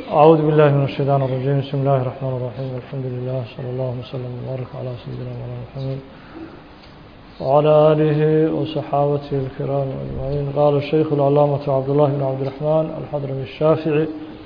أعوذ بالله من الشيطان الرجيم بسم الله الرحمن الرحيم الحمد لله صلى الله وسلم وبارك على سيدنا مولانا محمد وعلى آله وصحابته الكرام أجمعين قال الشيخ العلامة عبد الله بن عبد الرحمن الحضرمي الشافعي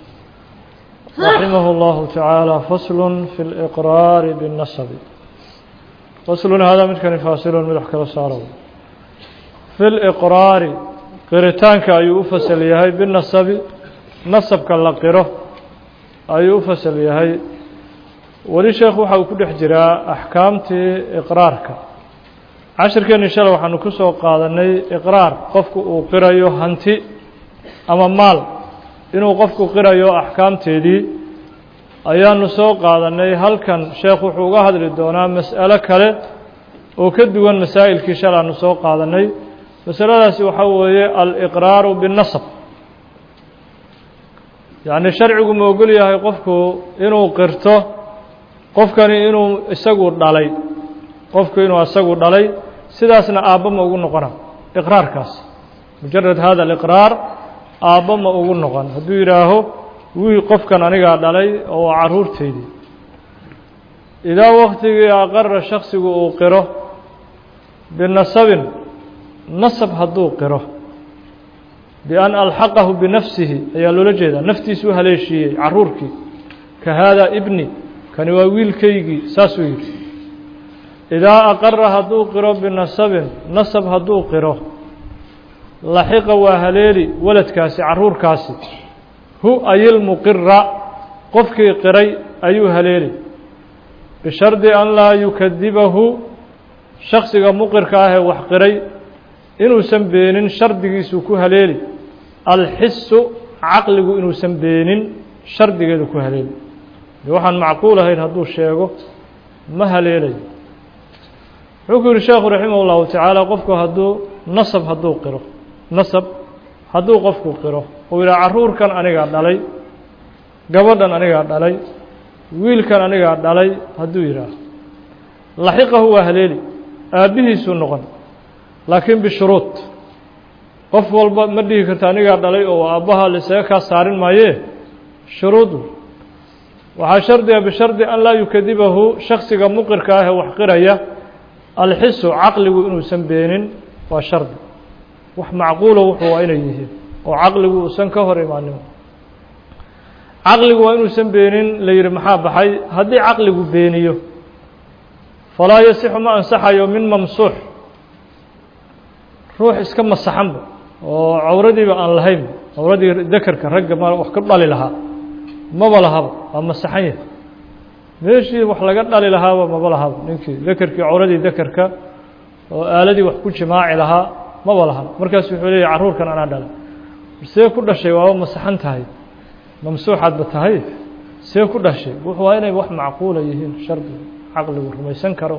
رحمه الله تعالى فصل في الإقرار بالنسب فصل هذا من كان فاصل من أحكال صاروا في الإقرار قرتانك أي أفصل يهي بالنسب نسبك اللقره ayuu u fasal yahay weli sheekhu waxa uu ku dhex jiraa axkaamtii iqraarka cashirkeenni shalay waxaanu ku soo qaadanay iqraar qofku uu qirayo hanti ama maal inuu qofku qirayo axkaamteedii ayaanu soo qaadanay halkan sheekh wuxuu uga hadli doonaa mas'alo kale oo ka duwan masaa'ilkii shalay aanu soo qaadanay masaladaasi waxaa weeye aliqraaru binnasab yacni sharcigu ma ogol yahay qofku inuu qirto qofkani inuu isagu dhalay qofku inuu isagu dhalay sidaasna aabba ma ugu noqona iqraarkaas mujarad hada aliqraar aabba ma ugu noqon hadduu yidhaaho wii qofkan anigaa dhalay oo waa carruurteydii idaa waktigii aqara shaksigu uu qiro binasabin nasab hadduu qiro bian alxaqahu binafsihi ayaa loola jeedaa naftiisu u haleeshiiyey caruurkii ka haadaa ibni kani waa wiilkaygii saasuu yidhi idaa aqara hadduu qiro binasabin nasab hadduu qiro laxiqa waa haleeli waladkaasi caruurkaasi hu ayilmuqira qofkii qiray ayuu haleeli bishardi an laa yukadibahu shaksiga muqirka ahee wax qiray inuusan beenin shardigiisuu ku haleeli alxisu caqligu inuusan beenin shardigeedu ku haleeli de waxaan macquul ahayn hadduu sheego ma haleelayo wuxuu ku yihi sheekhu raximah ullahu tacaala qofku hadduu nasab hadduu qiro nasab hadduu qofku qiro uu yidhaha carruurkan anigaa dhalay gabadhan anigaa dhalay wiilkan anigaa dhalay hadduu yidhaaho laxiqahu waa haleeli aabbihiisuu noqon laakiin bishuruud qof walba ma dhihi karta anigaa dhalay oo aabbaha laisaga kaa saarin maayee shuruudu waxaa shardiga bishardi an laa yukadibahu shaksiga muqirka ah ee wax qiraya alxisu caqligu inuusan beenin waa shardi wax macquulo wuxuu waa inay yihiin oo caqligu uusan ka hor imaanin caqligu waa inuusan beenin la yidhi maxaa baxay haddii caqligu beeniyo falaa yasixu ma ansaxayo min mamsuux ruux iska masaxanba oo cawradiiba aan lahayn cawradii dakerka ragga ma wax ka dhali lahaa maba lahaba waa masaxan yahay meeshii wax laga dhali lahaaba maba lahaba ninkii dakerkii cawradii dakerka oo aaladii wax ku jimaaci lahaa maba lahaba markaas wuxuu leeyahy carruurkan anaa dhalay see ku dhashay waaba masaxan tahay mamsuuxaadba tahay see ku dhashay wuxuu waa inay wax macquula yihiin shardiga caqligu rumaysan karo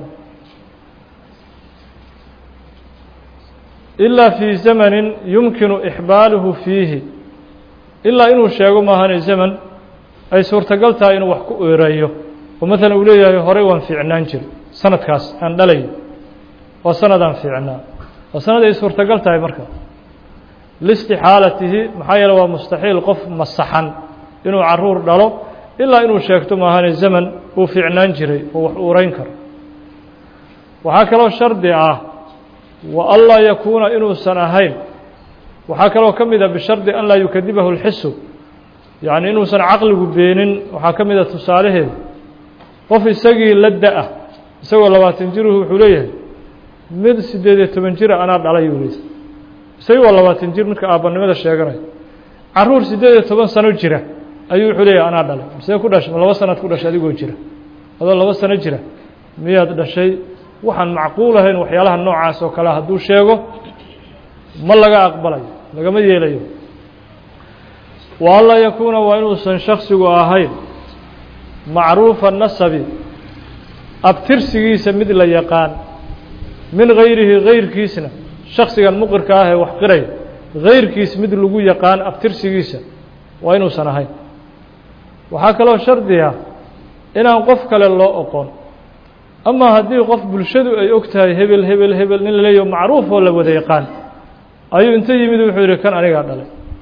ilaa fii zamanin yumkinu ixbaaluhu fiihi ilaa inuu sheego maahane zaman ay suurtagal tahay inuu wax ku ereeyo oo maalan uu leeyahay horey waan fiicnaan jiray sanadkaas aan dhalayo waa sanadaan fiicnaa waa sanad ay suurtagal tahay marka liistixaalatihi maxaa yeele waa mustaxiil qof masaxan inuu caruur dhalo ilaa inuu sheegto maahane zaman uu fiicnaan jiray oo wax uurayn karo waxaa kaloo shardi ah wa anlaa yakuuna inuusan ahayn waxaa kaloo ka mid a bishardi an laa yukadibahu اlxisu yacni inuusan caqligu beenin waxaa ka mid a tusaalaheeda qof isagii la da-ah isagoo labaatan jiruhu wuxuu leeyahay mid siddeed iyo toban jira anaa dhalay uu leeyahy isagii waa labaatan jir midka aabbanimada sheeganaya carruur siddeed iyo toban sano jira ayuu wuxuu leeyahay anaa dhalay misee ku dhashay ma laba sanaad ku dhashay adigoo jira adoo laba sano jira miyaad dhashay waxaan macquul ahayn waxyaalaha noocaas oo kale hadduu sheego ma laga aqbalayo lagama yeelayo wa anlaa yakuuna waa inuusan shaksigu ahayn macruufa nasabi abtirsigiisa mid la yaqaan min gayrihi gayrkiisna shaksigan muqirka ah ee wax qiraya gayrkiis mid lagu yaqaan abtirsigiisa waa inuusan ahayn waxaa kaloo shardi ah inaan qof kale loo oqon ama haddii qof bulshadu ay og tahay hebel hebel hebel nin la leeyaho macruuf oo la wada yaqaan ayuu inta yimid wuxuu yidhi kan anigaa dhalay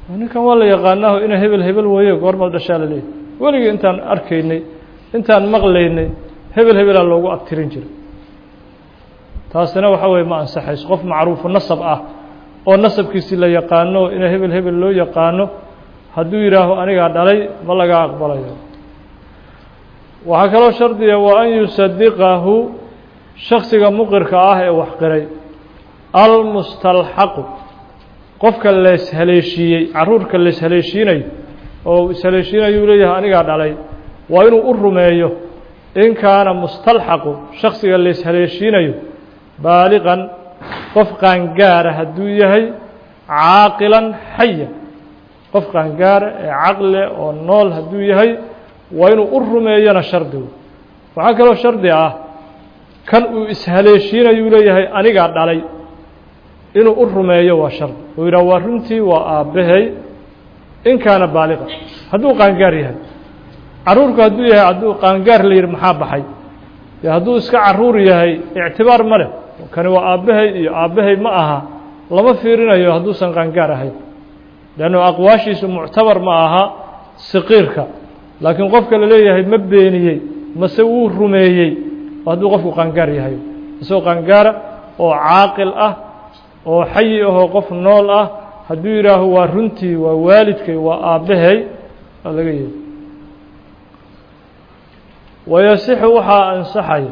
ninkan waa la yaqaanaaho ina hebel hebel weeye goormaad dhashaa la leeyahy weligii intaan arkaynay intaan maqlaynay hebel hebelaa loogu abtirin jiray taasina waxa weye ma ansaxayso qof macruufu nasab ah oo nasabkiisii la yaqaano ina hebel hebel loo yaqaano hadduu yidhaaho anigaa dhalay ma laga aqbalayo waxaa kaloo shardiga waa an yusadiqahu shaksiga muqirka ah ee wax qiray almustalxaqu qofka lees haleeshiiyey caruurka lees haleeshiinayo oo ishaleeshiinayuu leeyahay anigaa dhalay waa inuu u rumeeyo in kaana mustalxaqu shaksiga lees haleeshiinayo baaliqan qof qaangaara hadduu yahay caaqilan xaya qof qaangaara ee caqle oo nool hadduu yahay waa inuu u rumeeyona shardigu waxaa kaloo shardi ah kan uu ishaleeshiinayuu leeyahay anigaa dhalay inuu u rumeeyo waa shardi uu yidhaha waa runtii waa aabbahay in kaana baaliqa hadduu qaangaar yahay caruurku hadduu yahay hadduu qaangaar la yidhi maxaa baxay dee hadduu iska caruur yahay ictibaar ma leh kani waa aabbahay iyo aabbahay ma aha lama fiirinayo hadduusan qaangaar ahayn leannu aqwaashiisu muctabar ma aha siqiirka laakiin qofka la leeyahay ma beeniyey mase wuu rumeeyey hadduu qofku qaangaar yahay isagoo qaangaara oo caaqil ah oo xayi ahoo qof nool ah hadduu yidhaaho waa runtii waa waalidkay waa aabbahay waa laga yeeli wayasixu waxaa ansaxaya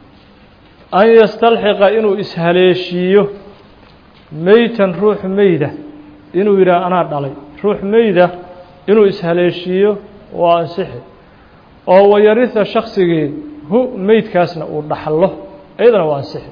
an yastalxiqa inuu ishaleeshiiyo meytan ruux meyda inuu yidhaah anaa dhalay ruux meyda inuu ishaleeshiiyo waa ansixi oo wayarisa shaksigii hu meydkaasna uu dhaxlo iyadana waa ansixi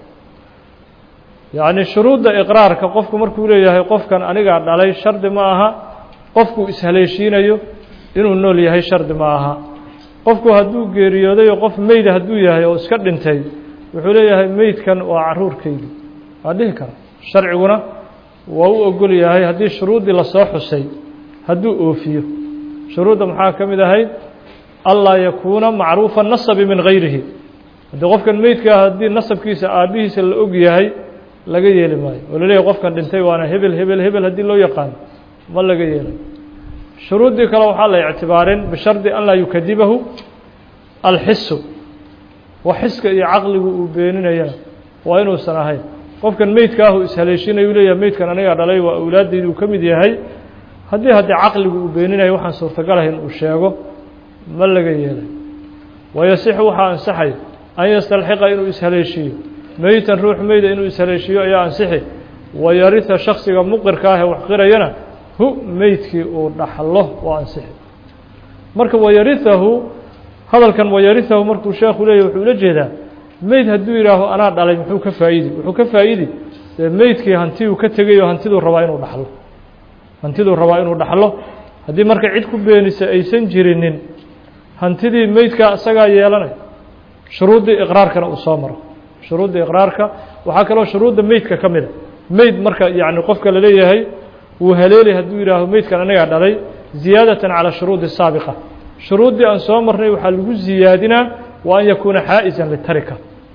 yacni shuruudda iqraarka qofku markuu leeyahay qofkan anigaa dhalay shardi ma aha qofkuu ishaleeshiinayo inuu nool yahay shardi ma aha qofku hadduu geeriyooday oo qof meyda hadduu yahay oo iska dhintay wuxuu leeyahay meydkan waa caruurkaygi waa dhihi kara sharciguna waa u ogol yahay haddii shuruuddii lasoo xusay hadduu oofiyo shuruudda maxaa ka mid ahayd anlaa yakuuna macruufa nasabi min gayrihi haddii qofkan meydka ah haddii nasabkiisa aabbihiisa la og yahay laga yeeli maayo oo laleeyahay qofkan dhintay waana hebel hebel hebel haddii loo yaqaano ma laga yeelayo shuruuddii kale waxaa la ictibaarin bishardi an laa yukadibahu alxisu wa xiska iyo caqligu uu beeninayana waa inuusan ahayn qofkan meydka ah uu ishaleeshinayuu leeyahay meydkan anigaa dhalay waa awlaaddeyduu ka mid yahay haddii haddii caqligu uu beeninayo waxaan suurtagal ahayn uu sheego ma laga yeelay wayasixu waxaa ansaxay an yastalxiqa inuu ishaleeshiiyo meytan ruux meyda inuu ishaleeshiiyo ayaa ansixi wayarisa shaksiga muqirka ah ee wax qirayana hu meydkii uu dhaxlo waa ansixi marka wayarihahu hadalkan wayarihahu markuu sheekhu leeyahy wuxuu ula jeedaa meyd hadduu yidhaaho anaa dhalay muxuu ka faa'idi wuxuu ka faa'idi dee meydkii hantiuu ka tegay oo hantiduu rabaa inuu dhaxlo hantiduu rabaa inuu dhaxlo haddii marka cid ku beenisa aysan jirinin hantidii meydkaa isagaa yeelanay shuruuddii iqraarkana uu soo maro shuruudda iqraarka waxaa kaloo shuruudda meydka ka mida meyd marka yacni qofka la leeyahay wuu haleelay hadduu yidhaaho meydkan anagaa dhalay ziyaadatan calaa shuruudi saabiqa shuruuddii aan soo marnay waxaa lagu ziyaadinaa waa an yakuuna xaa'isan litarika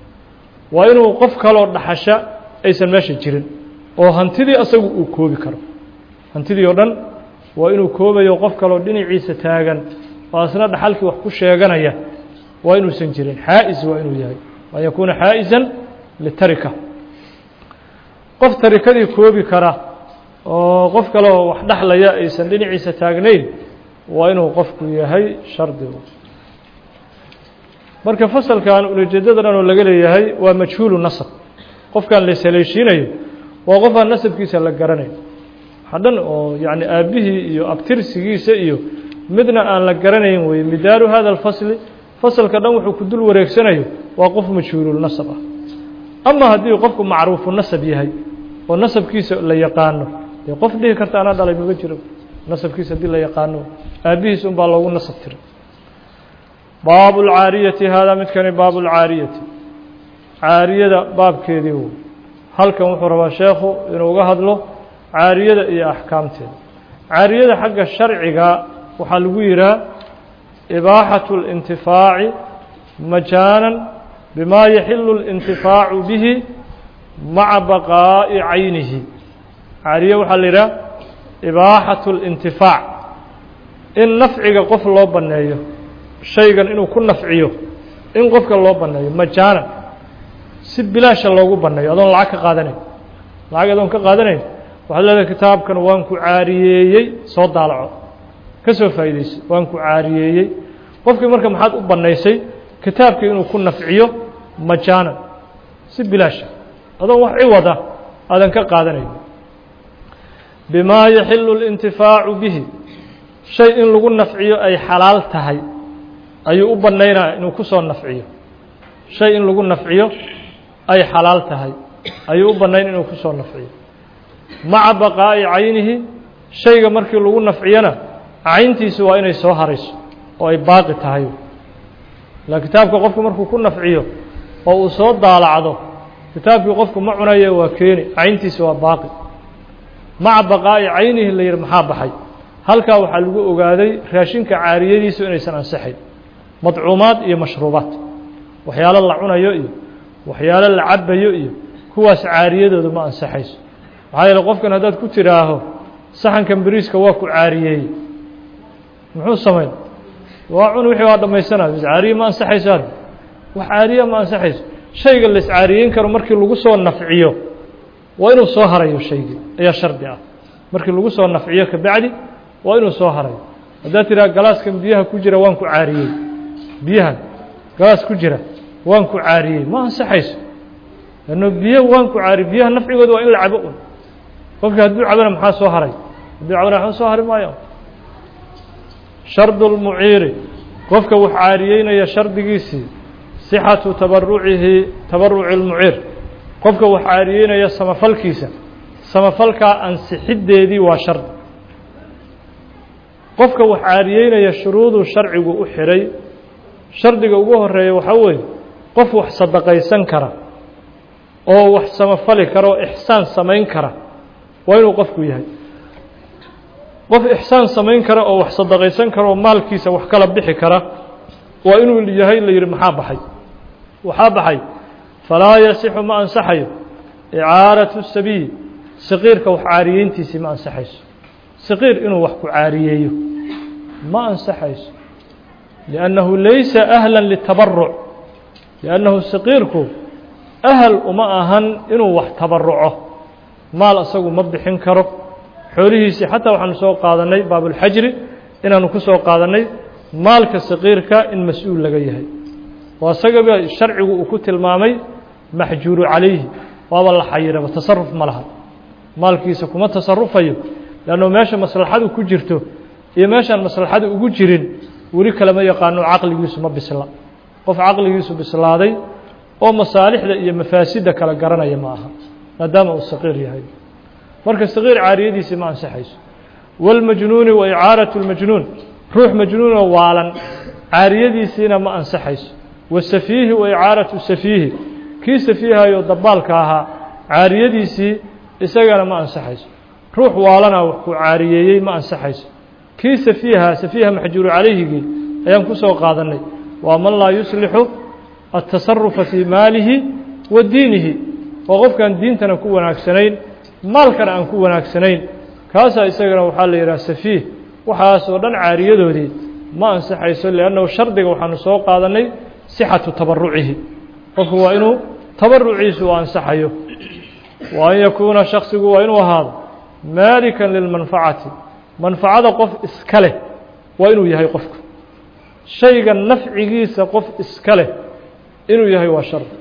waa inuu qof kaloo dhaxasha aysan meesha jirin oo hantidii asagu uu koobi karo hantidii oo dhan waa inuu koobayo qof kaloo dhinaciisa taagan oo asna dhaxalkii wax ku sheeganaya waa inuusan jirin xaa'is waa inuu yahay an yakuuna xaa'isan litarika qof tarikadii koobi kara oo qof kaleo wax dhexlaya aysan dhinaciisa taagnayn waa inuu qofku yahay shardigu marka fasalkan ulajeedada dhan oo laga leeyahay waa majhuulu nasab qofkan la ishaleeshiinayo waa qof aan nasabkiisa la garanayn waxa dhan oo yacni aabbihii iyo abtirsigiisa iyo midna aan la garanayn weye midaaru hada alfasli fasalka dhan wuxuu ku dul wareegsanayo waa qof majhuululnasab ah ama haddii qofku macruufu nasab yahay oo nasabkiisa la yaqaano dee qof dhihi karta anaa dhalay maga jiro nasabkiisa haddii la yaqaano aabbihiis un baa loogu nasab tiray baabu lcaariyati haadaa midkani baabu lcaariyati caariyada baabkeedii wey halkan wuxuu rabaa sheekhu inuu uga hadlo caariyada iyo axkaamteeda caariyada xagga sharciga waxaa lagu yihaa ibaaxaة اlintifaaci majaanan bima yaxilu اlintifaacu bihi maca baqaa'i caynihi caariye waxaa la yidhaha ibaaxatu اlintifaac in nafciga qof loo banneeyo shaygan inuu ku nafciyo in qofka loo banneeyo majaanan si bilaasha loogu banneeyo adoon lacag ka qaadanayn lacag adoon ka qaadanayn waxaad leedahay kitaabkan waan ku caariyeeyey soo daalaco ka soo faa'iidayso waan ku caariyeeyey qofkii marka maxaad u bannaysay kitaabkii inuu ku nafciyo majaanan si bilaasha adoon wax ciwada aadan ka qaadanayn bimaa yaxilu اlintifaacu bihi shay in lagu nafciyo ay xalaal tahay ayuu u bannaynaya inuu ku soo nafciyo shay in lagu nafciyo ay xalaal tahay ayuu u bannayn inuu ku soo nafciyo maca baqaa'i caynihi shayga markii lagu nafciyona cayntiisu waa inay soo harayso oo ay baaqi tahay ila kitaabka qofku markuu ku nafciyo oo uu soo daalacdo kitaabkii qofku ma cunaye waa keeni cayntiisa waa baaqi maca baqaa'i caynihi la yidhi maxaa baxay halkaa waxaa lagu ogaaday raashinka caariyadiisu inaysan ansixayn madcuumaad iyo mashruubaad waxyaalo la cunayo iyo waxyaalo la cabayo iyo kuwaas caariyadooda ma ansaxayso maxaa yeele qofkan haddaad ku tidhaaho saxankan beriiska waa ku caariyeeyey muxuu samayn waa cun wixii waa dhammaysanaya bis caariye ma ansaxayso hadda wax caariya ma ansaxayso shayga la iscaariyeyn karo markii lagu soo nafciyo waa inuu soo harayo shaygii ayaa shardi ah markii lagu soo nafciyo kabacdi waa inuu soo harayo haddaad tidhaha galaaskan biyaha ku jira waan ku caariyey biyahan galaas ku jira waan ku caariyey ma ansaxayso lanno biyo waan ku caariye biyaha nafcigooda waa in la cabo un qofkii hadduu cabana maxaa soo haray hadduu cabana waxba soo hari maayo shardu lmuciiri qofka wax caariyeynaya shardigiisii sixatu tabarucihi tabaruci lmuciir qofka wax caariyeynaya samafalkiisa samafalkaa ansixiddeedii waa shardi qofka wax caariyeynaya shuruuduu sharcigu u xidhay shardiga ugu horeeya waxaa weeye qof wax sadaqaysan kara oo wax samafali kara oo ixsaan samayn kara waa inuu qofku yahay qof ixsaan samayn kara oo wax sadaqaysan kara oo maalkiisa wax kala bixi kara waa inuu yahay la yidhi maxaa baxay waxaa baxay falaa yasixu ma ansaxayo icaaratu sabiyi saqiirka wax caariyeyntiisii ma ansaxayso saqiir inuu wax ku caariyeeyo ma ansaxayso liannahu laysa ahla litabaruc liannahu saqiirku ahal uma ahan inuu wax tabaruco maal asagu ma bixin karo xoolihiisii xataa waxaanu soo qaadannay baabulxajri inaanu ku soo qaadannay maalka saqiirka in mas-uul laga yahay oo isagaba sharcigu uu ku tilmaamay maxjuuru calayhi waaba la xayiraba tasaruf ma laha maalkiisa kuma tasarufayo leanno meesha maslaxadu ku jirto iyo meeshaan maslaxadu ugu jirin weli kalama yaqaano caqligiisu ma bisla qof caqligiisu bislaaday oo masaalixda iyo mafaasidda kala garanaya ma aha maadaama uu saqiir yahay marka saqiir caariyadiisii ma ansaxayso wاlmajnuuni wa icaaraةu اlmajnuun ruux majnuunoo waalan caariyadiisiina ma ansaxayso wasafiihi wa icaaraةu safiihi kii safiihayo dabaalka ahaa caariyadiisii isagana ma ansaxayso ruux waalana wax ku caariyeeyey ma ansaxayso kii safiiha safiiha maxjuuru calayhigii ayaan ku soo qaadannay waa man laa yuslixu الtasarufa fii maalihi wa diinihi oo qofkaan diintana ku wanaagsanayn maalkana aan ku wanaagsanayn kaasaa isagana waxaa la yidhaha safiih waxaas oo dhan caariyadoodii ma ansaxayso liannahu shardiga waxaanu soo qaadannay sixatu tabarucihi qofku waa inuu tabaruciisu u ansaxayo wa an yakuuna shaksigu waa inuu ahaado maalikan lilmanfacati manfacada qof iska leh waa inuu yahay qofku shayga nafcigiisa qof iska leh inuu yahay waa shardi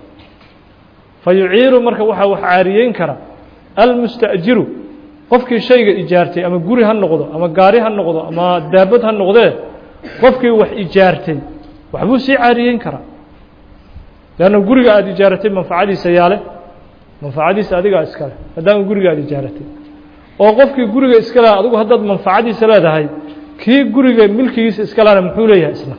fa yuciiru marka waxaa wax caariyeyn kara almusta'jiru qofkii shayga ijaartay ama guri ha noqdo ama gaari ha noqdo ama daabad ha noqdee qofkii wax ijaartay waxbuu sii caariyeyn karaa leanna guriga aada ijaaratay manfacadiisa yaale manfacadiisa adigaa iskale maadaama guriga aada ijaaratay oo qofkii guriga iska leha adigu haddaad manfacadiisa leedahay kii guriga milkigiisa iska lehana muxuu leeyahay isna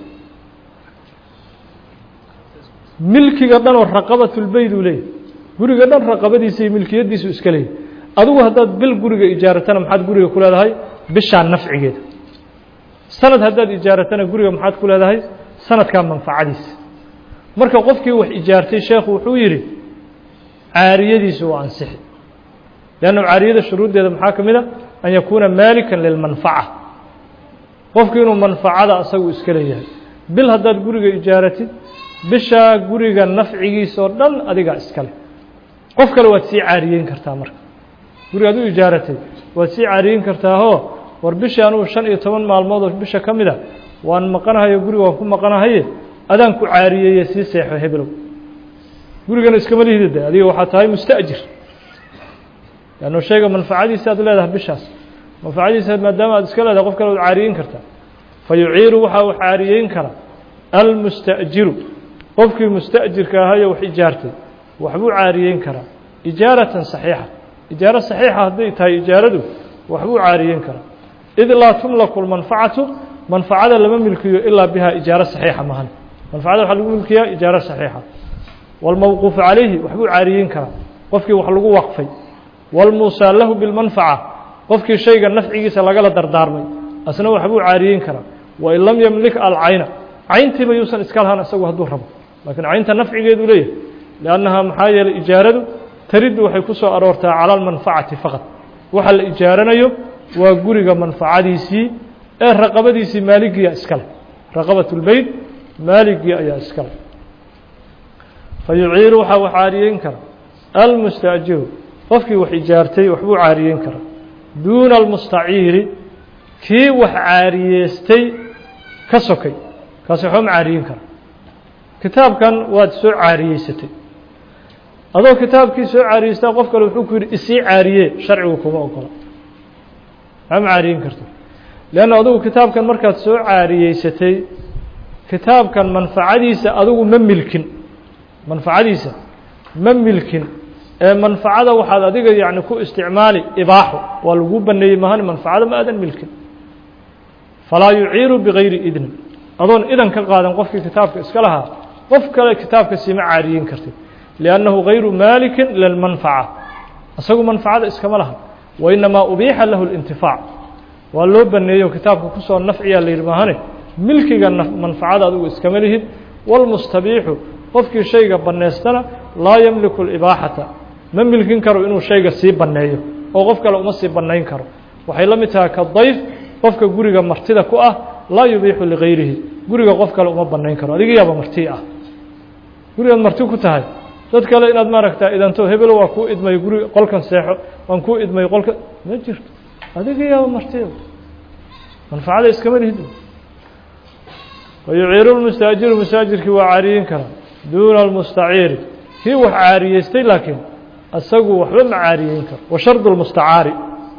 milkiga dhan oo raqabatulbeyd uu leeyahay guriga dhan raqabadiisa iyo milkiyadiisu iska leeyahay adigu haddaad bil guriga ijaaratana maxaad guriga ku leedahay bishaa nafcigeeda sanad haddaad ijaaratana guriga maxaad ku leedahay sanadkaa manfacadiisa marka qofkii wax ijaartay sheekhu wuxuu yidhi caariyadiisu waa ansixi leanna caariyada shuruuddeeda maxaa ka mid a an yakuuna maalikan lilmanfaca qofku inuu manfacada asagu iska leeyahay bil haddaad guriga ijaaratid bishaa guriga nafcigiisa oo dhan adigaa iska leh qof kale waad sii caariyeyn kartaa marka guriga ad u ijaaratay waad sii caariyeyn kartaahoo war bishii anugu shan iyo toban maalmood oo bisha ka mid a waan maqanahayo guriga waan ku maqanahaye adaan ku caariyeeye sii seexo hebelow gurigana iskama lihida de adiga waxaa tahay musta'jir leanno shayga manfacadiisa aad leedahay bishaas manfacadiisa maadaama aad iska leedahay qof kale waad caariyeyn kartaa fa yuciiru waxaa wax caariyeyn kara almusta'jiru qofkii musta'jirka ahayo wax ijaartay waxbuu caariyeyn karaa ijaaratan saxiixa ijaaro saxiixa hadday tahay ijaaradu waxbuu caariyeyn karaa id laa tumlaku lmanfacatu manfacada lama milkiyo ilaa bihaa ijaaro saxiixa mahan manfacada waxaa lagu milkiyaa ijaaro saxiixa wاlmawquufu calayhi waxbuu caariyeyn karaa qofkii wax lagu waqfay wاlmuusaa lahu biاlmanfaca qofkii shayga nafcigiisa lagala dardaarmay asna waxbuu caariyeyn karaa wain lam yamlik alcayna cayntiiba yuusan iska lahaan isagu hadduu rabo laakiin caynta nafcigeedu leeyahay liannahaa maxaa yeelay ijaaradu tariddu waxay ku soo aroortaa cala almanfacati faqad waxa la ijaaranayo waa guriga manfacadiisii ee raqabadiisii maaligiya iskale raqabat اlbeyt maaligii ayaa iskale fayuciiru waxaa wax caariyeyn kara almustaajiru qofkii wax ijaartay waxbuu caariyeyn karaa duuna almustaciiri kii wax caariyeystay ka sokay kaasi waxba ma caariyeyn kara kitaabkan waad soo caariyeysatay adoo kitaabkii soo caariyeystaa qof kale wuxuu ku yidhi isii caariye sharcigu kuma ogola maxaa ma caariyeyn karto leanna adugu kitaabkan markaad soo caariyeysatay kitaabkan manfacadiisa adugu ma milkin manfacadiisa ma milkin ee manfacada waxaad adiga yacni ku isticmaali ibaaxo waa lagu baneeyey mahan manfacada ma aadan milkin falaa yuciiru bigayri idnin adoon idan ka qaadan qofkii kitaabka iska lahaa qof kale kitaabka siima caariyeyn kartid liannahu gayru maalikin lilmanfaca isagu manfacada iskama laha wainamaa ubiixa lahu اlintifaac waa loo baneeyo kitaabka kusoo nafciyaa la yidhi maahane milkiga manfacada adigu iskama lihid wاlmustabiixu qofkii shayga bannaystana laa yamliku اlibaaxata ma milkin karo inuu shayga sii banneeyo oo qof kale uma sii bannayn karo waxay la mid tahay ka dayf qofka guriga martida ku ah laa yubiixu ligayrihi guriga qof kale uma bannayn karo adiga yaaba marti ah gurigaad marti ku tahay dad kale inaad maaragta idanto hebelo waa kuu idmay guriga qolkan seexo waan kuu idmay qolka ma jirto adiga yaaba martida manfacada iskama lihid wayuciiru lmustaajiru mustaajirkii waa caariyeyn karaa duuna almustaciiri kii wax caariyeystay laakiin isagu waxba ma caariyeyn karo wa shardu lmustacaari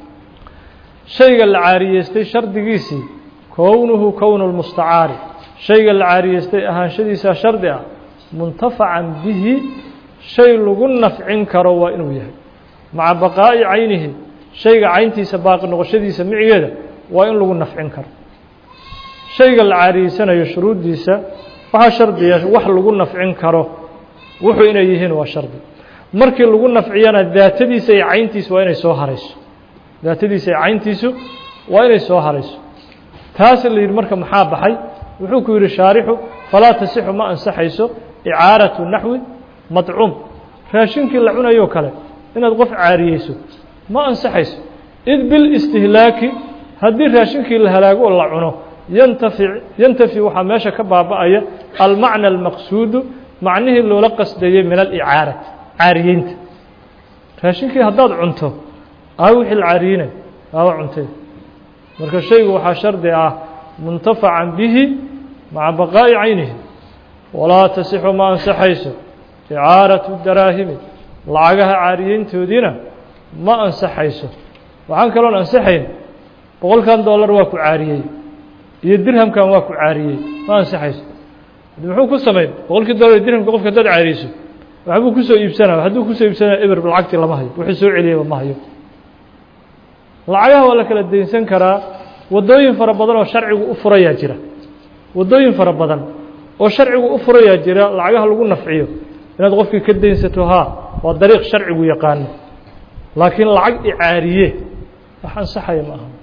shayga la caariyeystay shardigiisii kownuhu kownu lmustacaari shayga la caariyeystay ahaanshadiisaa shardi ah muntafacan bihi shay lagu nafcin karo waa inuu yahay maca baqaa'i caynihi shayga cayntiisa baaqi noqoshadiisa micigeeda waa in lagu nafcin karo shayga la caariyeysanayo shuruuddiisa waxaa shardiya wax lagu nafcin karo wuxuu inay yihiin waa shardi markii lagu nafciyana daatadiisa iyo cayntiisu waa inay soo harayso daatadiisa iyo cayntiisu waa inay soo harayso taas la yidhi marka maxaa baxay wuxuu ku yidhi shaarixu falaa tasixu ma ansaxayso icaaratu naxwi madcuum raashinkii la cunayoo kale inaad qof caariyeyso ma ansaxayso id bilistihlaaki haddii raashinkii la halaago oo la cuno yantafic yantafi waxaa meesha ka baaba'aya almacna almaqsuudu macnihii loola qasdayey min alicaarati caariyeynta raashinkii haddaad cunto aa wixii la caariyinay aaba cuntay marka shaygu waxaa shardi ah muntafacan bihi maca baqaa'i caynihi walaa tasixu ma ansaxayso icaaratu daraahimi lacagaha caariyeyntoodiina ma ansaxayso waxaan kaloon ansaxayn boqolkan dollar waa ku caariyey iyo dirhamkan waa ku caariyey ma ansaxayso muxuu ku samayn boqolkii dollar iyo dirhamka qofka haddaad caariyeyso waxbuu kusoo iibsanaya hadduu kusoo iibsanaya eber lacagtii lama hayo wixii soo celiyeyba ma hayo lacagaha waa la kala daynsan karaa waddooyin fara badan oo sharcigu u furayaa jira waddooyin fara badan oo sharcigu u furayaa jira lacagaha lagu nafciyo inaad qofkii ka daynsato haa waa dariiq sharcigu yaqaano laakiin lacag icaariye wax ansaxaya ma aha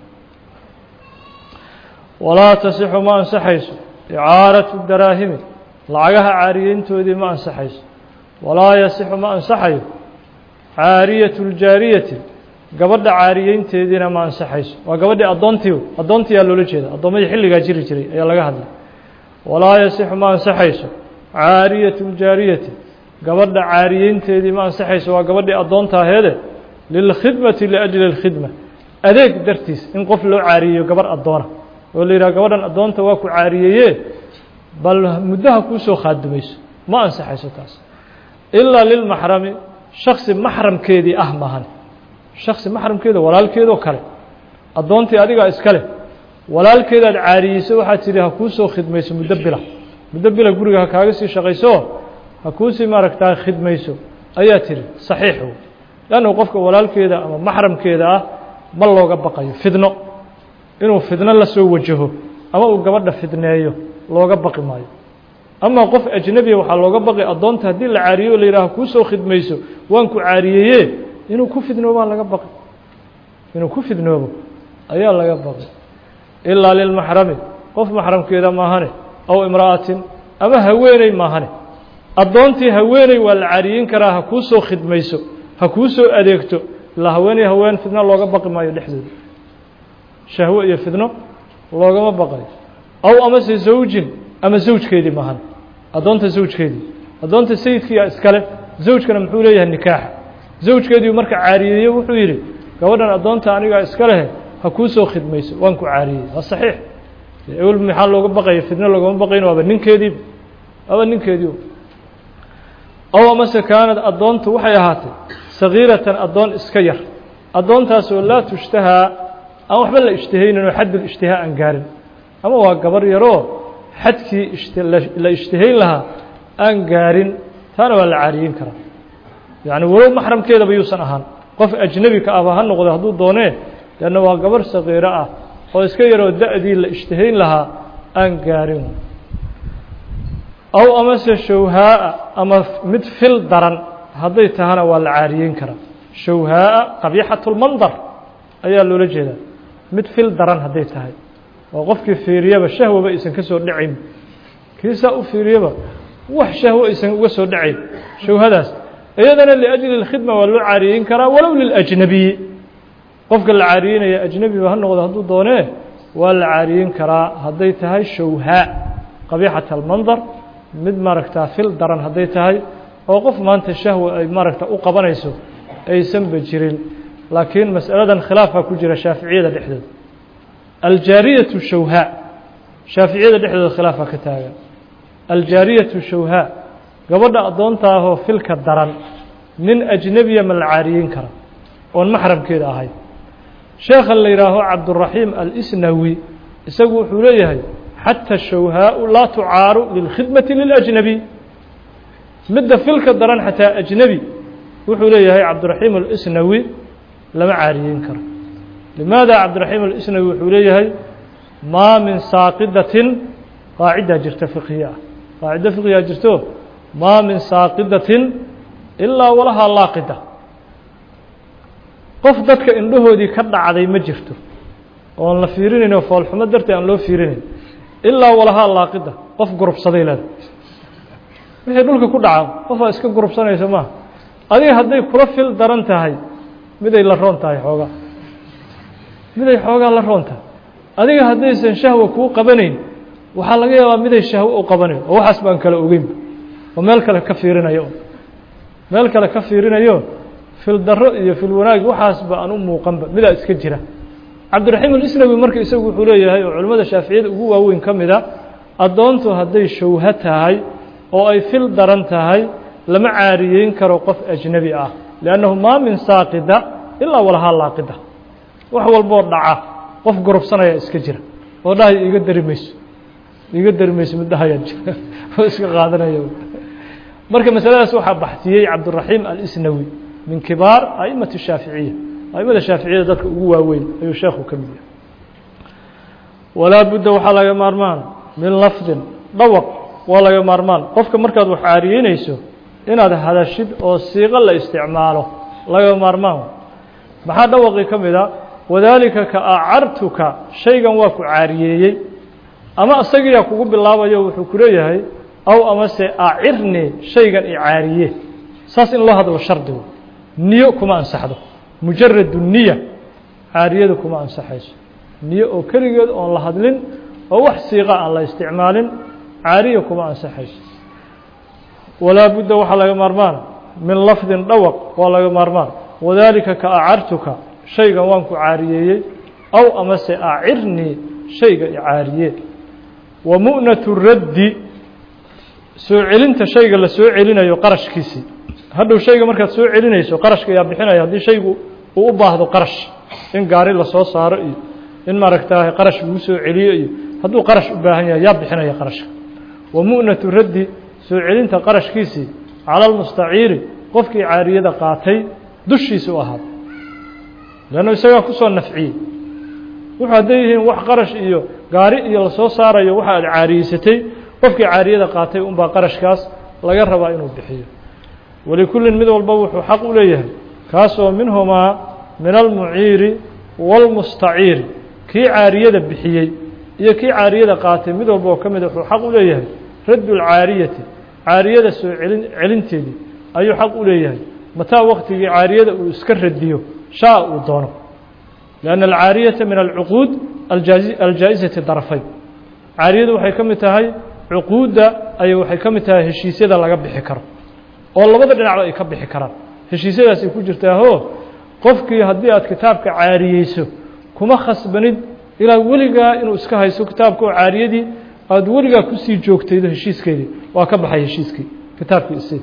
walaa tasixu ma ansaxayso icaaratu daraahimi lacagaha caariyeyntoodii ma ansaxayso walaa yasixu ma ansaxayo caariyatu ljaariyati gabadha caariyeynteediina ma ansaxayso waa gabadhii addoontii addoontiyaa loola jeeda addoommadii xilligaa jiri jiray ayaa laga hadlay walaa yasixu ma ansaxayso caariyatu ljaariyati gabadha caariyeynteedii ma ansaxayso waa gabadhii addoonta aheede lilkhidmati liajli اlkhidma adeeg dartiis in qof loo caariyeeyo gabarh addoona oo la yidhaha gabadhan addoonta waa ku caariyeeye bal muddaha kuusoo khaadumayso ma ansaxayso taas ilaa lilmaxrami shaksi maxramkeedii ah maahan shaksi maxramkeeda walaalkeedoo kale addoontii adigaa iska leh walaalkeedaad caariyeyso waxaad tidhi ha kuusoo khidmayso muddo bila muddo bila guriga ha kaaga sii shaqayso ha kuusii maaragtaa khidmayso ayaa tidhi saxiix wey leannu qofka walaalkeeda ama maxramkeeda ah ma looga baqayo fidno inuu fidno la soo wajaho ama uu gabadha fidneeyo looga baqi maayo ama qof ajnebiya waxaa looga baqi addoonta haddii la caariyo o la yidhaha kuusoo khidmayso waan ku caariyeeye inuu ku fidnoobaa laga baqi inuu ku fidnoobo ayaa laga baqi ilaa lilmaxrami qof maxramkeeda maahane aw imra'atin ama haweeney maahane addoontii haweeney waa la caariyeyn karaa ha kuusoo khidmayso ha kuusoo adeegto ilaa haweeney haween fidno looga baqi maayo dhexdooda shahwo iyo fidno loogama baqayo aw amase zawjin ama zawjkeedii maahan addoonta zawjkeedii addoonta sayidkiiyaa iskale zawjkana muxuu leeyahay nikaaxa zawjkeediiu marka caariyeeye wuxuu yidhi gabadhan addoonta anigaa iska lehe ha kuusoo khidmayso waan ku caariyey waa saxiix ewel maxaa looga baqaya fidno loogama baqayn waaba ninkeediiba waaba ninkeediiba aw amase kaanad addoontu waxay ahaatay sagiiratan addoon iska yar addoontaasoo laa tushtahaa aan waxba la ishtihaynin oo xaddul ishtihaa aan gaarin ama waa gabar yaroo xadkii la ishtihayn lahaa aan gaarin taana waa la caariyeyn karaa yacni walow maxramkeedaba yuusan ahaan qof ajnebi ka ahba ha noqdo hadduu doonee leanna waa gabar sagiiro ah oo iska yaroo da-dii la ishtihayn lahaa aan gaarin aw amase shawhaa'a ama mid fil daran hadday tahana waa la caariyeyn karaa shawhaa'a qabiixatulmandar ayaa loola jeedaa mid fil daran hadday tahay oo qofkii fiiriyaba shahwaba aysan ka soo dhacayn kiisaa u fiiriyaba wax shahwo aysan uga soo dhacayn shawhadaas iyadana liajli اlkhidma waa loo caariyeyn karaa walow liljnabiyi qofka la caariyeynaya ajnebiba ha noqdo hadduu doonee waa la caariyeyn karaa hadday tahay shawhaa qabiixat almandar mid maaragtaa fil daran hadday tahay oo qof maanta shahwa ay maaragta u qabanayso aysanba jirin laakiin masaladan khilaafaa ku jira shaaficiyada dhexdooda aljaariyatu shawhaa shaaficiyada dhexdooda khilaafaa ka taagan aljaariyatu shawhaa gabadha addoonta ahoo filka daran nin ajnebiya ma la caariyeyn kara oon maxramkeeda ahayn sheekhan la yidhaaho cabduraxiim alisnawi isagu wuxuu leeyahay xata shawhaau laa tucaaru lilkhidmati liljnabi midda filka daran xataa ajnebi wuxuu leeyahay cabdiraxiim alisnawi lama caariyeyn karo limaada cabdiraxiim alisnawi wuxuu leeyahay maa min saaqidatin qaacidaa jirta fiqhiya ah qaacido fiqhiyaa jirto maa min saaqidatin ilaa walahaa laaqida qof dadka indhahoodii ka dhacday ma jirto oon la fiirinayn oo foolxumo darteed aan loo fiirinayn ilaa walahaa laaqida qof gurubsaday leeda wixii dhulka ku dhaca qofaa iska gurubsanaysa maaha adiga hadday kula fil daran tahay miday la roon tahay xoogaa miday xoogaa la roon tahay adiga haddaysan shahwa kuu qabanayn waxaa laga yaabaa miday shahwo u qabanayn oo waxaas baan kala ogeynba oo meel kale ka fiirinayo meel kale ka fiirinayo fil daro iyo fil wanaag waxaasba aan u muuqanba midaa iska jira cabdiraxiim alisnawi marka isagu wuxuu leeyahay oo culimmada shaaficiyada ugu waaweyn ka mida addoontu hadday shawho tahay oo ay fil daran tahay lama caariyeyn karo qof ajnebi ah liannahu maa min saaqida ilaa walahaa laaqida wax walboo dhaca qof gurubsanaya iska jira oo dhahay iiga dari mayso iiga dari mayso mid dhahayaa jira oo iska qaadanaya marka masaladaas waxaa baxsiyey cabduraxiim alisnawi min kibaar aimati shaaficiya aimada shaaficiyada dadka ugu waaweyn ayuu sheekhu ka mid yahay walaa budda waxaa laga maarmaan min lafdin dhawaq waa laga maarmaan qofka markaad wax caariyeynayso inaad hadashid oo siiqo la isticmaalo laga maarmaan maxaa dhawaqii ka mid a wadaalika ka acartuka shaygan waa ku caariyeeyey ama isagiyaa kugu bilaabayo wuxuu ku leeyahay aw amase acirnii shaygan i caariye saas in loo hadlo shardigu niyo kuma ansaxdo mujaradu niya caariyada kuma ansaxayso niyo oo keligeed oon la hadlin oo wax siiqa aan la isticmaalin caariya kuma ansaxayso walaa budda waxaa laga maarmaana min lafdin dhawaq waa laga maarmaan wadaalika ka acartuka shaygan waan ku caariyeeyey aw amase acirnii shayga icaariye wa mu'natu raddi soo celinta shayga la soo celinayo qarashkiisii hadhow shayga markaad soo celinayso qarashka ayaa bixinaya haddii shaygu uu u baahdo qarash in gaari lasoo saaro iyo in maaragtaahay qarash lagu soo celiyo iyo hadduu qarash u baahan yahay yaa bixinaya qarashka wa mu'natu raddi soo celinta qarashkiisii cala almustaciiri qofkii caariyada qaatay dushiisa u ahaada leannu isagaa kusoo nafciyey wuxuu hadday yihiin wax qarash iyo gaari iyo lasoo saarayo waxa aad caariyeysatay qofkii caariyada qaatay unbaa qarashkaas laga rabaa inuu bixiyo walikullin mid walba wuxuu xaq u leeyahay kaasoo minhumaa min almuciiri wاlmustaciiri kii caariyada bixiyey iyo kii caariyada qaatay mid walba oo ka mida wuxuu xaq u leeyahay raddu lcaariyati caariyada soo celin celinteedii ayuu xaq u leeyahay mataa waqtigii caariyada uu iska radiyo shaa uu doono lianna alcaariyata min alcuquud aljaa'izati darafayn caariyadu waxay ka mid tahay cuquudda ay waxay ka mid tahay heshiisyada laga bixi karo oo labada dhinacba ay ka bixi karaan heshiisyadaas ay ku jirtaaho qofkii haddii aad kitaabka caariyeyso kuma khasbanid ilaa weligaa inuu iska hayso kitaabka oo caariyadii aada weligaa kusii joogtaydo heshiiskeedii waa ka baxay heshiiskii kitaabkii isi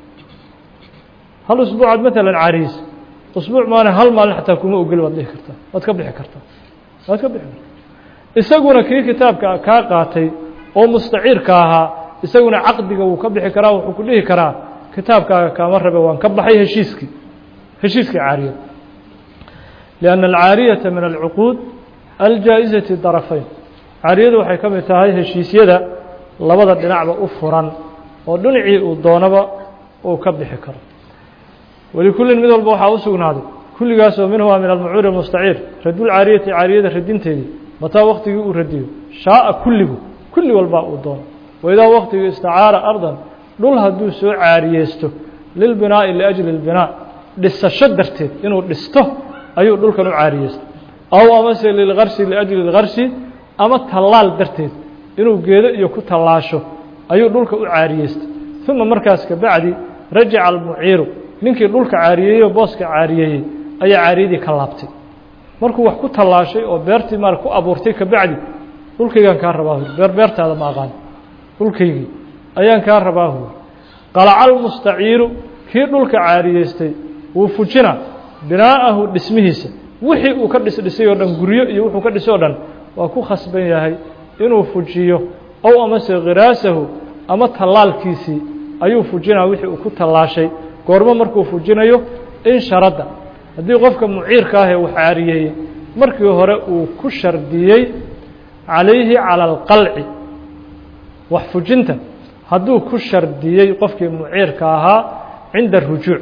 hal usbuucaad maalan caariyeyso usbuuc maana hal maalin xataa kuma ogeli waad dhihi kartaa waad ka bixi kartaa waad ka bixi kartaa isaguna kii kitaabka kaa qaatay oo mustaciirka ahaa isaguna caqdiga wuu ka bixi karaa wuxuu ku dhihi karaa kitaabkaaga kaama rabe waan ka baxay heshiiskii heshiiskii caariyada lianna alcaariyata min alcuquud aljaa'izati darafayn caariyadu waxay ka mid tahay heshiisyada labada dhinacba u furan oo dhinacii uu doonaba uu ka bixi karo walikullin mid walba waxaa u sugnaaday kulligaasoo minhumaa min almucuuri almustaciir radulcaariyati caariyada radinteedii mataa waktigii uu radiyo shaaa kulligu kulli walbaa uu doono waidaa waktigii istacaara ardan dhul hadduu soo caariyeysto lilbinaa'i liajli اlbinaa dhisasho darteed inuu dhisto ayuu dhulkan u caariyeystay aw amase lilgarsi liajli اlgarsi ama tallaal darteed inuu geedo iyo ku tallaasho ayuu dhulka u caariyeystay uma markaas kabacdi rajaca almuciiru ninkii dhulka caariyeeyey oo booska caariyeeyey ayaa caariyadii ka laabtay markuu wax ku tallaashay oo beertii maar ku abuurtay kabacdi dhulkaygaan kaa rabaa hur beer beertaada ma aqaan dhulkaygii ayaan kaa rabaa hur qalaca almustaciiru kii dhulka caariyeystay wuu fujina binaa'ahu dhismihiisa wixii uu ka dhisdhisay oo dhan guryo iyo wuxuu ka dhisay o dhan waa ku khasban yahay inuu fujiyo ow amase khiraasahu ama tallaalkiisii ayuu fujinaa wixii uu ku tallaashay goormo markuu fujinayo in sharadda haddii qofka muciirka ahee wax caariyeeyey markii hore uu ku shardiyey calayhi cala alqalci wax fujinta hadduu ku shardiyey qofkii muciirka ahaa cinda arujuuc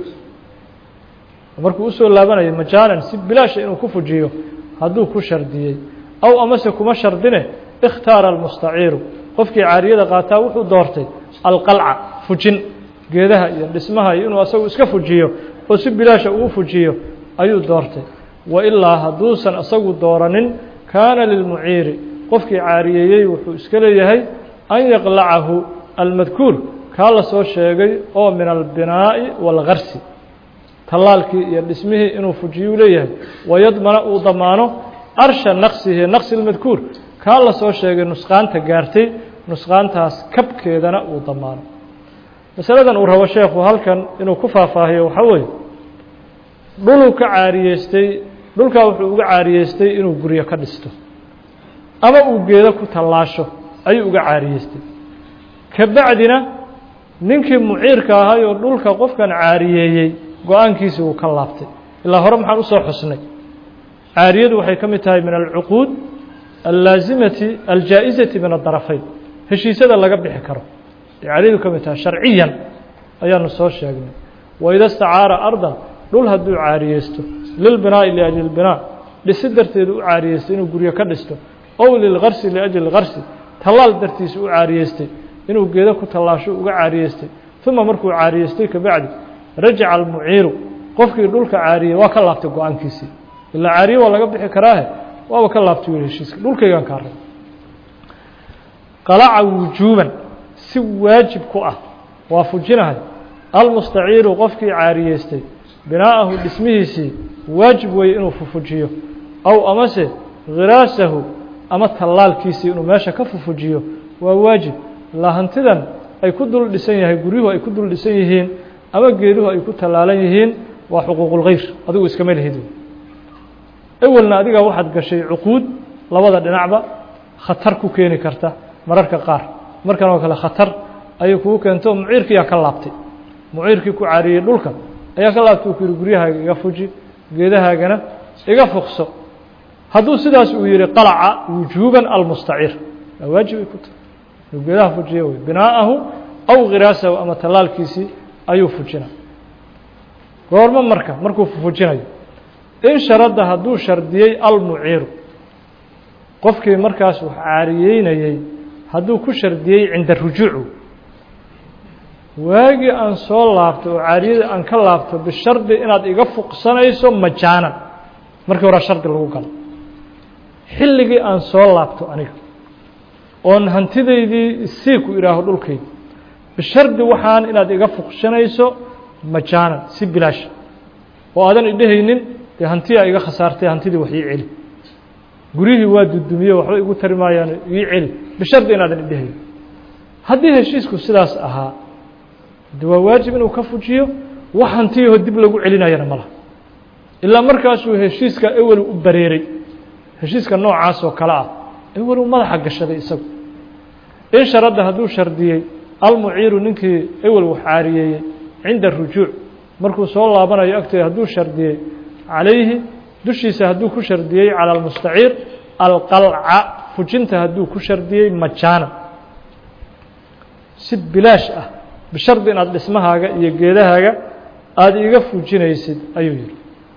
markuu usoo laabanayo majaanan si bilaasha inuu ku fujiyo hadduu ku shardiyey aw amase kuma shardine ikhtaara almustaciiru qofkii caariyada qaataa wuxuu doortay alqalca fujin geedaha iyo dhismaha iyo inuu asagu iska fujiyo oo si bilaasha uu fujiyo ayuu doortay wa ilaa hadduusan isagu dooranin kaana lilmuciiri qofkii caariyeeyey wuxuu iska leeyahay an yaqlacahu almadkuur kaa la soo sheegay oo min albinaa'i waalgarsi tallaalkii iyo dhismihii inuu fujiyuu leeyahay wayadmana uu damaano arsha naqsihi naqsi lmadkuur kaa la soo sheegay nusqaanta gaartay nusqaantaas kabkeedana uu damaano masaladan uu rabo sheekhu halkan inuu ku faahfaahiyo waxaa weeye dhuluu ka caariyeystay dhulkaa wuxuu uga caariyeystay inuu guryo ka dhisto ama uu geedo ku tallaasho ayuu uga caariyeystay ka bacdina ninkii muciirka ahay oo dhulka qofkan caariyeeyey go-aankiisii uu ka laabtay ilaa hore maxaan usoo xusnay caariyadu waxay ka mid tahay min alcuquud allaasimati aljaa'izati min adarafayn heshiisyada laga bixi karo caariyadu ka mid tahay sharciyan ayaanu soo sheegnay waida istacaara ardan dhul hadduu caariyeysto lilbinaa'i liajli lbinaa dhisi darteedu u caariyeystay inuu guryo ka dhisto ow lilgarsi liajli garsi tallaal dartiisa u caariyeystay inuu geedo ku tallaasho uga caariyeystay uma markuu caariyeystay kabacdi rajaca almuciiru qofkii dhulka caariyey waa ka laabtay go-aankiisii ilaa caariye waa laga bixi karaahe waaba ka laabtay wiil heshiiska dhulkaygaan kaa rab qalaca wujuuban si waajib ku ah waa fujinahay almustaciiru qofkii caariyeystay binaa'ahu dhismihiisii waajib weeye inuu fufujiyo aw amase khiraasahu ama tallaalkiisii inuu meesha ka fufujiyo waa waajib ilaa hantidan ay ku dul dhisan yahay guryuhu ay ku dul dhisan yihiin ama geeduhu ay ku tallaalan yihiin waa xuquuqulkhayr adigu iskama lihid ewelna adigaa waxaad gashay cuquud labada dhinacba khatar ku keeni karta mararka qaar markan oo kale khatar ayay kugu keento muciirkiiyaa ka laabtay muciirkii ku caariyey dhulka ayaa ka laabtay uu ku yihi guryahaaga iga fuji geedahaagana iga fuqso hadduu sidaas uu yihi qalaca wujuuban almustaciir waa waajibay ku tahay inuu geedaha fujiyo wey binaa'ahu aw khiraasahu ama tallaalkiisii ayuu fujina goormo marka markuu fujinayo in sharadda hadduu shardiyey almuciiru qofkii markaas wax caariyeynayey hadduu ku shardiyey cinda rujuucu waagii aan soo laabto oo caariyada aan ka laabto bishardi inaad iga fuqsanayso majaanan markii hore shardi lagu galo xilligii aan soo laabto aniga oon hantidaydii sii ku idhaaho dhulkayda bishardi waxaan inaad iga fuqsanayso majaanan si bilaasha oo aadan idhehaynin dee hantiyaa iga khasaartay hantidii wax ii celi guryihii waa dudumiye waxba igu tari maayaan ii celi bishardi inaadan idhehaynin haddii heshiisku sidaas ahaa de waa waajib inuu ka fujiyo wax hantiyaho dib lagu celinayana ma laha ilaa markaasuu heshiiska ewel u bareeray heshiiska noocaas oo kale ah ewel uu madaxa gashaday isagu in sharadda hadduu shardiyey almuciiru ninkii ewel wax caariyeeyey cinda rujuuc markuu soo laabanayo agteeda hadduu shardiyey calayhi dushiisa hadduu ku shardiyey calى almustaciir alqalca fujinta hadduu ku shardiyey majaana si bilaash ah bishardi inaad dhismahaaga iyo geedahaaga aada iga fujinaysid ayuu yihi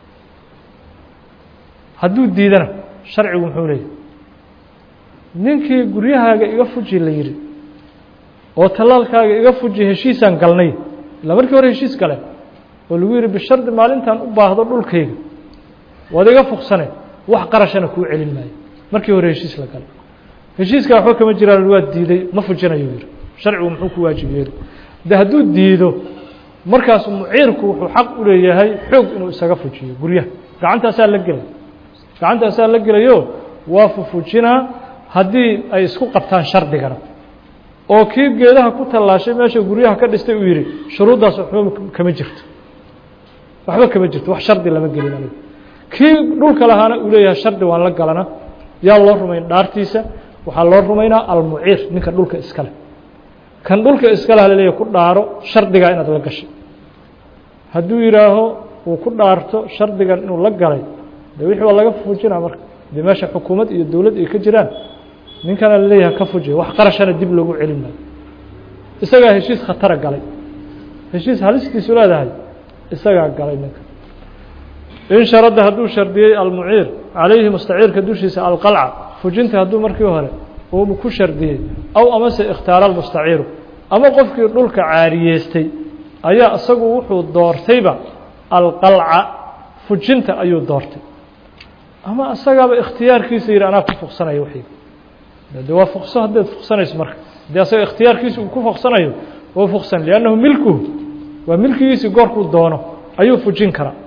hadduu diidana sharcigu muxuu leeyahy ninkii guryahaaga iga fuji la yihi oo tallaalkaaga iga fuji heshiisaan galnay ilaa markii hore heshiis gale oo lagu yihi bishardi maalintaan u baahdo dhulkayga waad iga fuqsane wax qarashana kuu celin maayo markii hore heshiis la galay heshiiska waxba kama jiraan waa diiday ma fujinayo yihi sharcigu muxuu ku waajib yeeli de hadduu diido markaas muciirku wuxuu xaq u leeyahay xoog inuu isaga fujiyo guryaha gacantaasaa la gelay gacantaasaa la gelayo waa fufujinaa haddii ay isku qabtaan shardigana oo kii geedaha ku tallaashay meesha guryaha ka dhistay uu yidhi shuruuddaas waxba kama jirto waxba kama jirto wax shardi lama gelin anigu kii dhulka lahaana uu leeyahay shardi waan la galana yaa loo rumayn dhaartiisa waxaa loo rumaynaa almuciir ninka dhulka iskale kan dhulka iskale halaleeyahy ku dhaaro shardigaa inaad la gashay hadduu yidhaaho uu ku dhaarto shardigan inuu la galay de wixii waa laga fujinaa marka dee meesha xukuumad iyo dowlad ay ka jiraan ninkana laleeyahay ka fujiya wax qarashana dib loogu celin maayo isagaa heshiis khatara galay heshiis halistiisu leedahay isagaa galay ninka in sharadda hadduu shardiyey almuciir calayhi mustaciirka dushiisa alqalca fujinta hadduu markii hore uu ku shardiyey aw amase ikhtaara almustaciiru ama qofkii dhulka caariyeystay ayaa isagu wuxuu doortayba alqalca fujinta ayuu doortay ama isagaaba ikhtiyaarkiisa yidhi anaa ku fuqsanaya waxayga de waa fuqso haddaad fuqsanayso marka dee asaga ikhtiyaarkiisa uu ku fuqsanayo waa fuqsan liannahu milkuhu waa milkigiisii goorkuu doono ayuu fujin karaa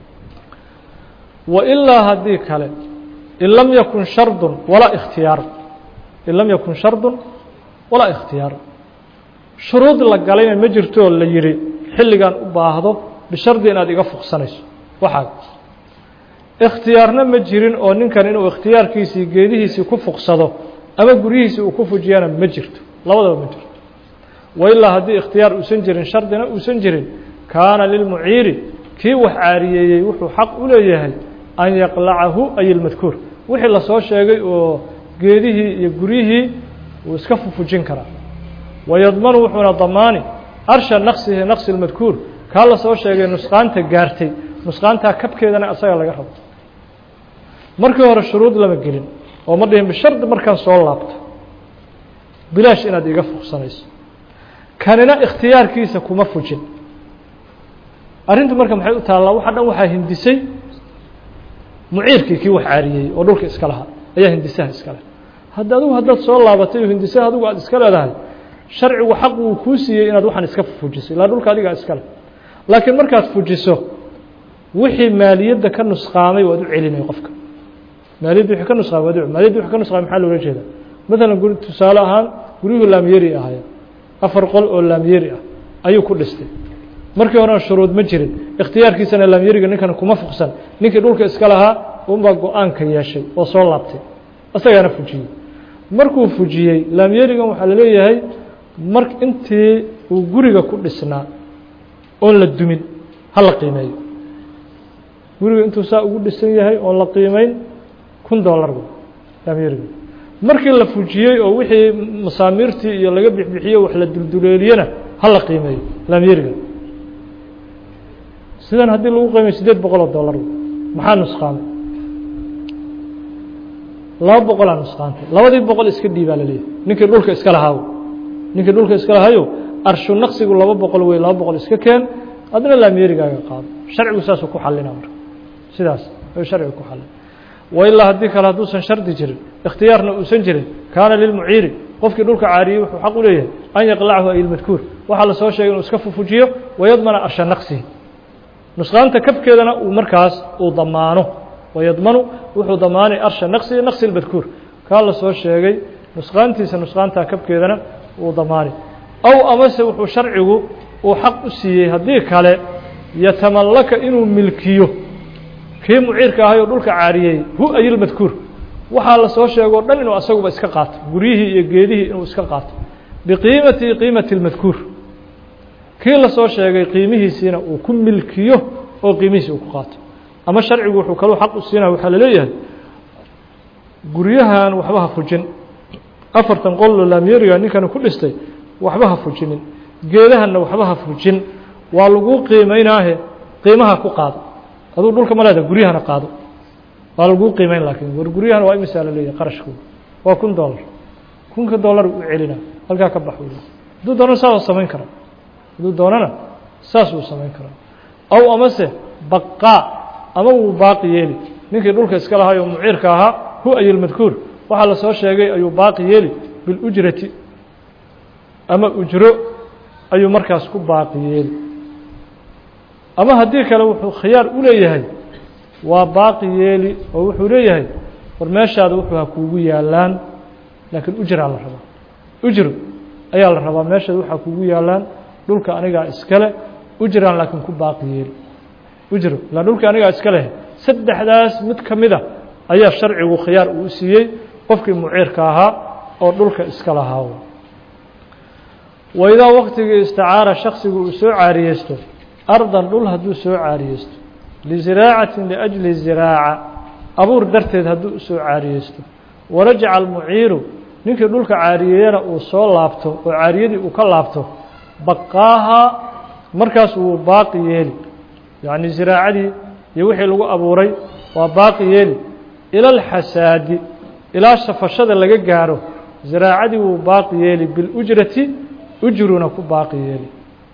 wa ilaa haddii kale in lam yakun shardun walaa ikhtiyaar in lam yakun shardun walaa ikhtiyaar shuruud la galayna ma jirtoo la yidhi xilligan u baahdo bishardi inaad iga fuqsanayso waxaa ikhtiyaarna ma jirin oo ninkan inuu ikhtiyaarkiisii geedihiisii ku fuqsado ama guryihiisii uu ku fujiyana ma jirto labadaba ma jirto wa ilaa haddii ikhtiyaar uusan jirin shardina uusan jirin kaana lilmuciiri kii wax caariyeeyey wuxuu xaq u leeyahay an yaqlacahu ay ilmadkuur wixii lasoo sheegay oo geedihii iyo guryihii uu iska fufujin karaa wayadmanu wuxuuna damaani arsha naqsihi naqsi lmadkuur kaa lasoo sheegay nusqaanta gaartay nusqaantaa kabkeedana asaga laga rabo markii hore shuruud lama gelin oo ma dhihin bishardi markaan soo laabto bilaash inaad iga fuqsanayso kanina ikhtiyaarkiisa kuma fujin arrintu marka maxay u taallaa waxa dhan waxaa hindisay muciirkii kii wax caariyey oo dhulka iska lahaa ayaa hindisaha iska leh hadda adigu haddaad soo laabatay oo hindisaha adigu aad iska leedahay sharcigu xaq wuu kuu siiyey inaad waxaan iska fujiso ilaa dhulka adigaa iska leh laakiin markaad fujiso wixii maaliyadda ka nusqaamay waad u celinay qofka maaliyadda wixii ka nusqaamay waad u maaliyadda wixii ka nusqaamay maxaa loola jeedaa maalan guri tusaale ahaan guryuhu laamyeri ahaya afar qol oo laamyeri ah ayuu ku dhistay markii horena shuruud ma jirin ikhtiyaarkiisana laamyeriga ninkan kuma fuqsan ninkii dhulka iska lahaa unbaa go-aanka yeeshay oo soo laabtay isagaana fujiyey markuu fujiyey laamyerigan waxaa laleeyahay mar intii uu guriga ku dhisnaa oon la dumin ha la qiimeeyo guriga intuu saa ugu dhisan yahay oon la qiimeyn kun dollar laamyeriga markii la fujiyey oo wixii masaamiirtii iyo laga bixbixiyo wax la dulduleeliyena ha la qiimeeyo laamyeriga sidan haddii lagu qiimeyo siddeed boqol oo dollar maxaa nusqaamay laba boqolaa nusqaantay labadii boqol iska dhiibaa laleeyahay ninkii dhulka iska lahaaw ninkii dhulka iska lahayo arshu naqsigu laba boqol wey laba boqol iska keen adna laamyerigaaga qaado sharcigu saasuu ku xallina marka sidaas ayuu sharcigu ku xallin wailaa haddii kale hadduusan shardi jirin ikhtiyaarna uusan jirin kaana lilmuciiri qofkii dhulka caariyey wuxuu xaq u leeyahay an yaqlachu ay ilmadkuur waxaa lasoo sheegay inuu iska fufujiyo wayadmana arsha naqsihi nusqaanta kabkeedana uu markaas uu damaano wayadmanu wuxuu damaanay arsha naqsihi naqsi lmadkuur kaa lasoo sheegay nusqaantiisa nusqaantaa kabkeedana uu damaanay aw amase wuxuu sharcigu uu xaq u siiyey haddii kale yatamallaka inuu milkiyo kii muciirka ahay oo dhulka caariyey hu ayilmadkuur waxaa la soo sheego o dhan inuu asaguba iska qaato guryihii iyo geedihii inuu iska qaato biqiimati qiimati اlmadkuur kii lasoo sheegay qiimihiisiina uu ku milkiyo oo qiimihiisi uu ku qaato ama sharcigu wuxuu kaluu xaq u siinaya waxaa laleeyahay guryahan waxba ha fujin afartan qoloo laamyeriga ninkani ku dhistay waxba ha fujinin geedahanna waxba ha fujin waa laguu qiimeynaahe qiimaha ku qaado aduu dhulka ma leeda guryahana qaado waa laguu qiimeyn laakiin war guryahana waa imisaa la leeyahay qarashkooda waa kun dollar kunka dollar u celina halkaa ka bax hadduu doonana saasuu samayn karaa hadduu doonana saas uu samayn karaa aw amase baqaa ama wuu baaqi yeeli ninkii dhulka iska lahay oo muciirka ahaa hu ayilmadkuur waxaa lasoo sheegay ayuu baaqi yeeli bilujrati ama ujro ayuu markaas ku baaqi yeeli ama haddii kale wuxuu khiyaar u leeyahay waa baaqi yeeli oo wuxuu leeyahay war meeshaada wuxuu ha kuugu yaalaan laakiin ujraa la rabaa ujro ayaa la rabaa meeshaada waxaa kuugu yaalaan dhulka anigaa iskale ujraan laakiin ku baaqi yeeli ujro ilaa dhulka anigaa iska leh saddexdaas mid ka mid a ayaa sharcigu khiyaar uu siiyey qofkii muciirka ahaa oo dhulka iska lahaa waidaa waktigii isticaara shaksigu uu soo caariyeysto ardan dhul hadduu soo caariyeysto liziraacatin liajli ziraaca abuur darteed hadduu usoo caariyeysto warajaca almuciiru ninkii dhulka caariyeeyana uu soo laabto oo caariyadii uu ka laabto baqaaha markaas wuu baaqi yeeli yacni ziraacadii iyo wixii lagu abuuray waa baaqi yeeli ila alxasaadi ilaa shafashada laga gaaro ziraacadii wuu baaqi yeeli bilujrati ujruna ku baaqi yeeli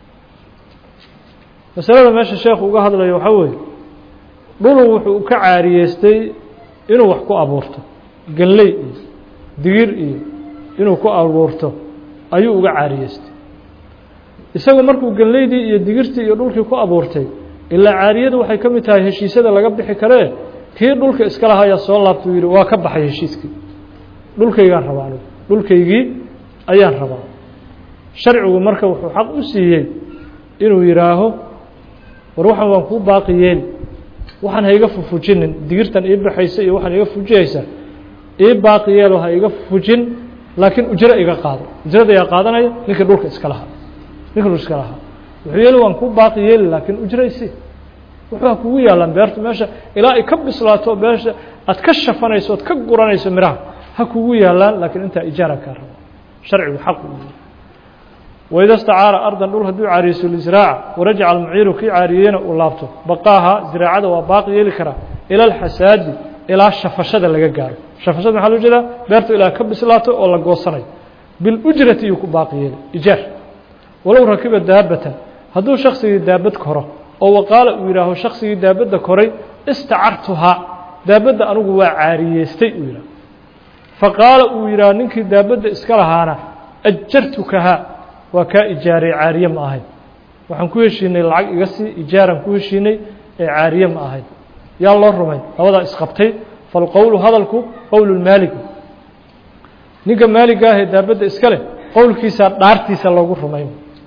masalada meesha sheekhu uga hadlayo waxaa weeye dhulu wuxuu ka caariyeystay inuu wax ku abuurto galley iyo digir iyo inuu ku abuurto ayuu uga caariyeystay isagu markuu galleydii iyo digirtii iyo dhulkii ku abuurtay ilaa caariyadu waxay ka mid tahay heshiisyada laga bixi karee kii dhulka iska lahayaa soo laabtuu yidhi waa ka baxay heshiiskii dhulkaygaan rabaa anigu dhulkaygii ayaan rabaa sharcigu marka wuxuu xaq u siiyey inuu yidhaaho war waxaan waan kuu baaqi yeeli waxaan ha iga fufujinin digirtan ii baxaysa iyo waxaan iga fujiyaysa ii baaqi yeelo ha iga fujin laakiin ujro iga qaado ujrada yaa qaadanaya ninkii dhulka iska lahaa ninka dhulka iska lahaa wuxuu yeeli waan kuu baaqi yeeli laakiin ujraysi wuxuu ha kugu yaalaan beertu meesha ilaa ay ka bislaato meesha aad ka shafanayso ood ka guranayso miraha ha kugu yaalaan laakiin intaa ijaara kaa rabo sharcigu xaq u waida stacaara ardan dhul hadduu caariyeyso lisraaca warajaca almuciiru kii caariyeyna uu laabto baqaaha ziraacada waa baaqi yeeli karaa ila alxasaadi ilaa shafashada laga gaaro shafashada maxaa loo jeedaa beertu ilaa ka bislaato oo la goosanayo bilujrati iyuu ku baaqi yeeli ijaar walow rakiba daabatan hadduu shaksigii daabad koro oo waqaala uu yidhaaho shaksigii daabadda koray istacartuhaa daabadda anigu waa caariyeystay uu yidhaho faqaala uu yidhaaho ninkii daabadda iska lahaana ajartukahaa waa kaa ijaaray caariye ma ahayn waxaan ku heshiinay lacag iga sii ijaaraan ku heshiinay ee caariye ma ahayn yaa loo rumay labadaa isqabtay falqowlu hadalku qowlu lmaaligi ninka maaliga ahee daabadda iska leh qowlkiisaa dhaartiisa loogu rumay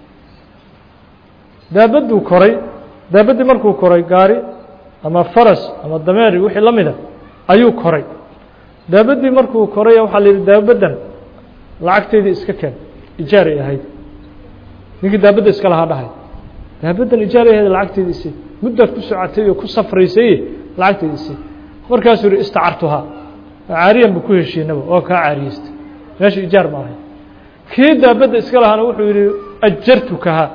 daabadduu koray daabaddii markuu koray gaari ama faras ama dameeri wixii la mida ayuu koray daabaddii markuu koray waxaa la yidhi daabaddan lacagteydii iska keen ijaaray ahayd ninkii daabadda iska lahaa dhahay daabaddan ijaaray ahayd lacagteydii isi muddaad ku socotay oo ku safraysay lacagteydii isi markaasuu yihi istacartuhaa caariyan bu ku heshiinaba oo kaa caariyeystay meesha ijaar ma ahayd kii daabadda iska lahaana wuxuu yidhi ajartukahaa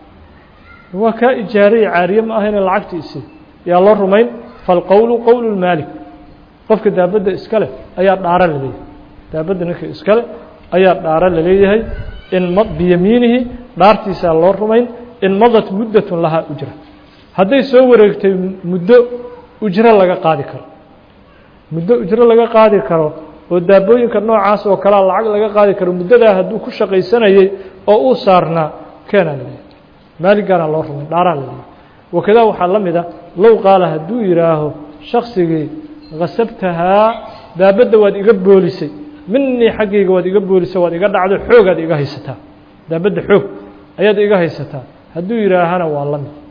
waa kaa ijaaray caariye ma ahayne lacagtii isi yaa loo rumayn falqowlu qowlu lmaalik qofka daabadda iska leh ayaa dhaaro laleeyahay daabadda ninka iska leh ayaa dhaaro laleeyahay in m biyamiinihi dhaartiisaa loo rumayn in madat muddatun lahaa ujra hadday soo wareegtay muddo ujro laga qaadi karo muddo ujro laga qaadi karo oo daabooyinka noocaas oo kalea lacag laga qaadi karo muddadaa hadduu ku shaqaysanayay oo uu saarnaa keenaa laleeyahay maaligaana loo rumay dhaaraa laleeyahay wakadaa waxaa la mid a low qaala hadduu yidhaaho shaksigii kasabtahaa daabadda waad iga boolisay minii xaggayga waad iga boolisay waad iga dhacdo xoogaad iga haysataa daabadda xoog ayaad iga haysataa hadduu yidhaahana waa la mid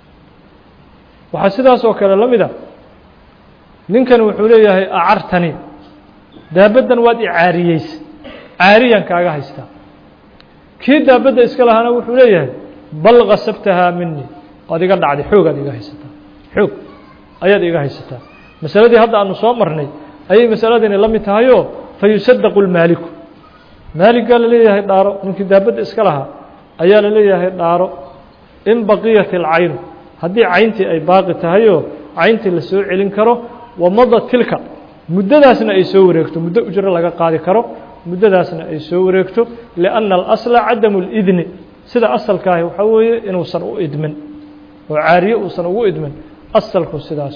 waxaa sidaas oo kale la mida ninkan wuxuu leeyahay acartani daabaddan waad i caariyeysay caariyaan kaaga haystaa kii daabadda iska lahaana wuxuu leeyahay bal kasabtahaa minii waad iga dhacday xoogaad iga haysataa xoog ayaad iga haysataa masaladii hadda aanu soo marnay ayay masaladani la mid tahayoo fa yusadaqu lmaaliku maaligaa laleeyahay dhaaro ninkii daabadda iska lahaa ayaa laleeyahay dhaaro in baqiyat alcaynu haddii cayntii ay baaqi tahayoo cayntii la soo celin karo wamada tilka muddadaasna ay soo wareegto muddo ujro laga qaadi karo muddadaasna ay soo wareegto lianna alasla cadamu lidni sida asalkaahi waxaa weeye inuusan u idmin oo caariye uusan ugu idmin asalku sidaas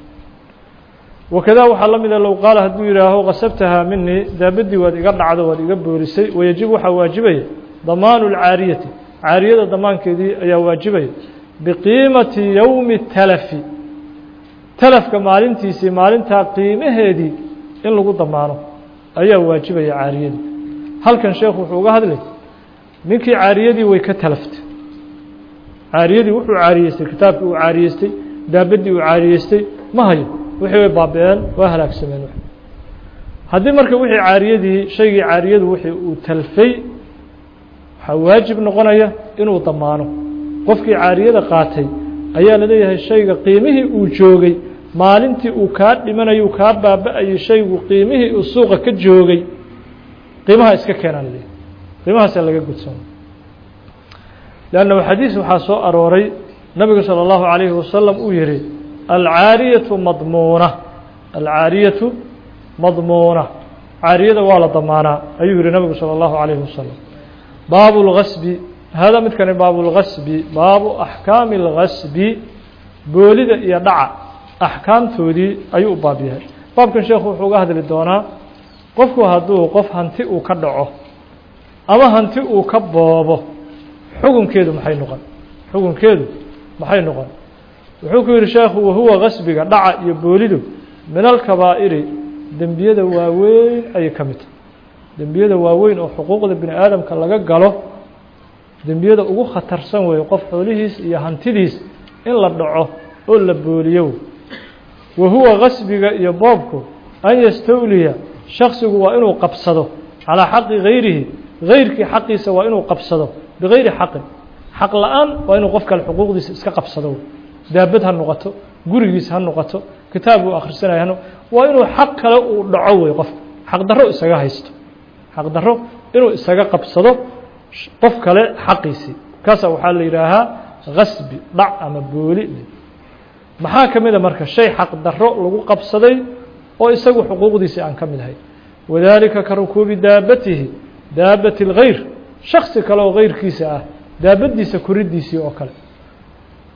wakadaa waxaa la mida low qaala hadduu yidhaaho kasabtahaa minii daabaddii waad iga dhacdo waad iga boolisay wayajib waxaa waajibaya damaanu lcaariyati caariyada damaankeedii ayaa waajibaya biqiimati yowmi talafi talafka maalintiisii maalintaa qiimaheedii in lagu damaano ayaa waajibaya caariyadii halkan sheekhu wuxuu uga hadlay ninkii caariyadii way ka talaftay caariyadii wuxuu caariyeystay kitaabkii uu caariyeystay daabaddii uu caariyeystay ma hayo wixii way baaba-een waa halaagsameen haddii marka wixii caariyadii shaygii caariyadu wixii uu talfay waxaa waajib noqonaya inuu damaano qofkii caariyada qaatay ayaa la leeyahay shayga qiimihii uu joogay maalintii uu kaa dhimanayo uu kaa baaba-ayay shaygu qiimihii uu suuqa ka joogay qiimaha iska keenaa laleeyahay qiimahaasaa laga gudsan leanna xadiis waxaa soo arooray nabigu salى اllahu عalayhi wasalam uu yihi alcaariyatu madmuuna alcaariyatu madmuuna caariyada waa la damaanaa ayuu yihi nabigu salى اllahu عalayhi wasalam baabu اlgasbi hada midkani baabu اlgasbi baabu axkaami اlgasbi boolida iyo dhaca axkaamtoodii ayuu u baab yahay baabkan sheekhu wuxuu uga hadli doonaa qofku hadduu qof hanti uu ka dhaco ama hanti uu ka boobo xukunkeedu maxay noqon xukunkeedu maxay noqon wuxuu ku yihi sheekhu wahuwa gasbiga dhaca iyo boolidu min alkabaa'iri dembiyada waaweyn ayay ka mid tahay dembiyada waaweyn oo xuquuqda bini aadamka laga galo dembiyada ugu khatarsan weeye qof xoolihiis iyo hantidiis in la dhaco oo la booliyo wahuwa gasbiga iyo boobku an yastawliya shaksigu waa inuu qabsado calaa xaqi gayrihi gayrkii xaqiisa waa inuu qabsado bigayri xaqin xaq la-aan waa inuu qof kale xuquuqdiisa iska qabsado daabad ha noqoto gurigiis ha noqoto kitaab uu akhrisanaya waa inuu xaq kale uu dhaco wey qofka xaq darro isaga haysto xaq darro inuu isaga qabsado qof kale xaqiisii kaasa waxaa la yidhaahaa gasbi dhac ama booli maxaa ka mida marka shay xaq darro lagu qabsaday oo isagu xuquuqdiisii aan ka mid ahayn wadaalika ka rukuubi daabatihi daabati اlgayr shaksi kale oo gayrkiisa ah daabadiisa koriddiisii oo kale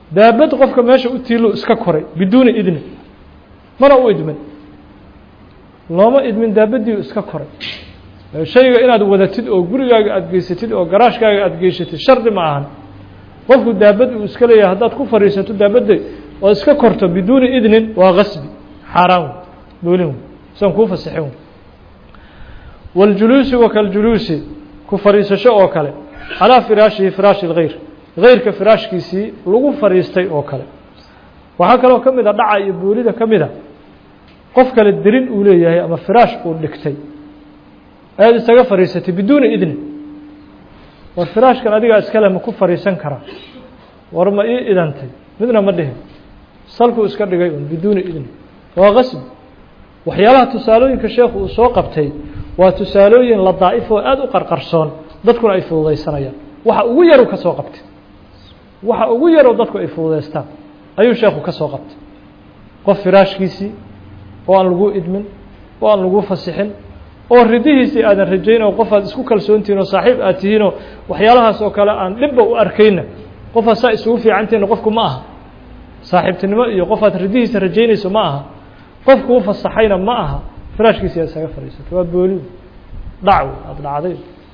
daabad qofka meesha u tiilo iska koray biduuni idni mana u idmin looma idmin daabadii iska koray shayga inaad wadatid oo gurigaaga aada geysatid oo garaashkaaga aada geysatid shardi ma ahan qofku daabad uu iska leeyahay haddaad ku fadhiisato daabadda oo iska korto biduuni idnin waa gasbi xaaraan wey boolin wey sian kuu fasixin wey waاljuluusi wa kaljuluusi ku fadhiisasho oo kale calىa firaashihi firaashi اlgayr gayrka firaashkiisii lagu fadhiistay oo kale waxaa kaloo ka mid a dhaca iyo boolida ka mida qof kale derin uu leeyahay ama firaash uu dhigtay ayaad isaga fadhiisatay biduuni idni war firaashkan adigaa iskale ma ku fadhiisan karaa war ma ii idantay midna ma dhihin salkuu iska dhigay un biduuni idni waa qasbi waxyaalaha tusaalooyinka sheekhu uu soo qabtay waa tusaalooyin la daa'if oo aada u qarqarsoon dadkuna ay fududaysanayaan waxa ugu yaruu ka soo qabtay waxa ugu yaroo dadku ay fududaystaan ayuu sheekhu ka soo qabtay qof firaashkiisii oo aan lagu idmin oo aan lagu fasixin oo ridihiisii aadan rajayn oo qof aad isku kalsoontihin oo saaxiib aad tihiinoo waxyaalahaas oo kale aan dhibba u arkayna qofaad saa isugu fiicantihinna qofku ma aha saaxiibtinimo iyo qofaad ridihiisa rajaynayso ma aha qofkuu fasaxayna ma aha firaashkiisi aad isaga fadhiisato waa booliw dhacw aada dhacday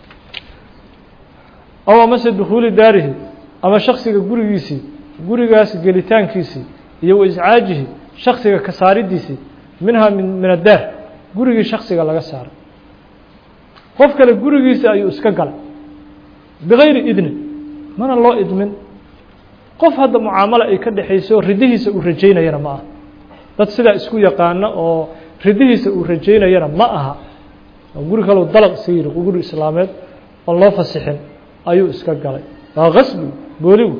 aw amase dukhuuli daarihi ama shaksiga gurigiisii gurigaas gelitaankiisii iyo wa iscaajihi shaksiga ka saaridiisii minhaa min min addaar gurigii shaksiga laga saaray qof kale gurigiisa ayuu iska galay bigayri idni mana loo idmin qof hadda mucaamalo ay ka dhexayso ridihiisa uu rajaynayana ma aha dad sidaa isku yaqaano oo ridihiisa uu rajaynayana ma aha guri kaleu dalaq iska yiri guri islaameed oon loo fasixin ayuu iska galay waa gasbi booligu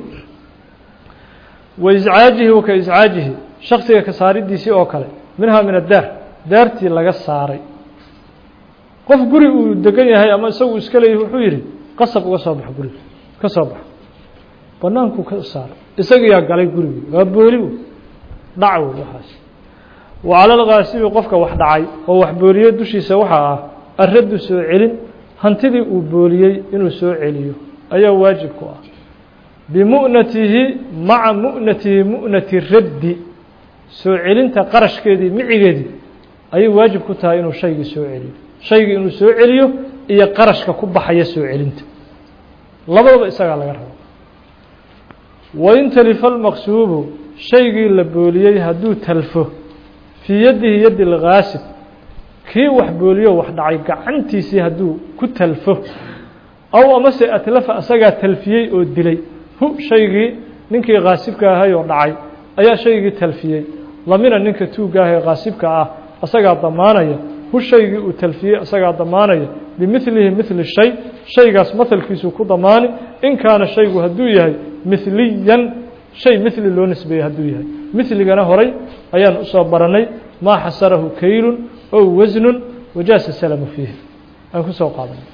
wa iscaajihi wa ka iscaajihi shaksiga ka saaridiisii oo kale minhaa min addaar daartii laga saaray qof guri uu degan yahay ama isagu iska leeyahy wuxuu yidhi qasab uga soo baxo guriga ka soo baxo bannaankuu ka saaray isagiyaa galay gurigii waa booligu dhac wey waxaas wa cala alkaasibi qofka wax dhacay oo wax booliyey dushiisa waxaa ah arraddu soo celin hantidii uu booliyey inuu soo celiyo ayaa waajib ku ah bimu'natihi maca mu'natihi mu'nati raddi soo celinta qarashkeedii micigeedii ayay waajib ku tahay inuu shaygii soo celiyo shaygii inuu soo celiyo iyo qarashka ku baxaya soo celinta labadaba isagaa laga rabo wain talifa almaqsuubu shaygii la booliyey hadduu talfo fii yadihi yadi lgaasib kii wax booliyo wax dhacay gacantiisii hadduu ku talfo aw amase atlafa asagaa talfiyey oo dilay hu shaygii ninkii kaasibka ahay oo dhacay ayaa shaygii talfiyey lamina ninka tuugga ah ee kaasibka ah asagaa damaanaya hu shaygii uu talfiyey asagaa damaanaya bimilihi mili shay shaygaas mahalkiisuu ku damaani in kaana shaygu hadduu yahay miliyan shay mili loo nisbeeyey hadduu yahay miligana horay ayaan usoo baranay maa xasarahu kaylun ow wasnun wajaasa salamu fiihi aan kusoo qaadanay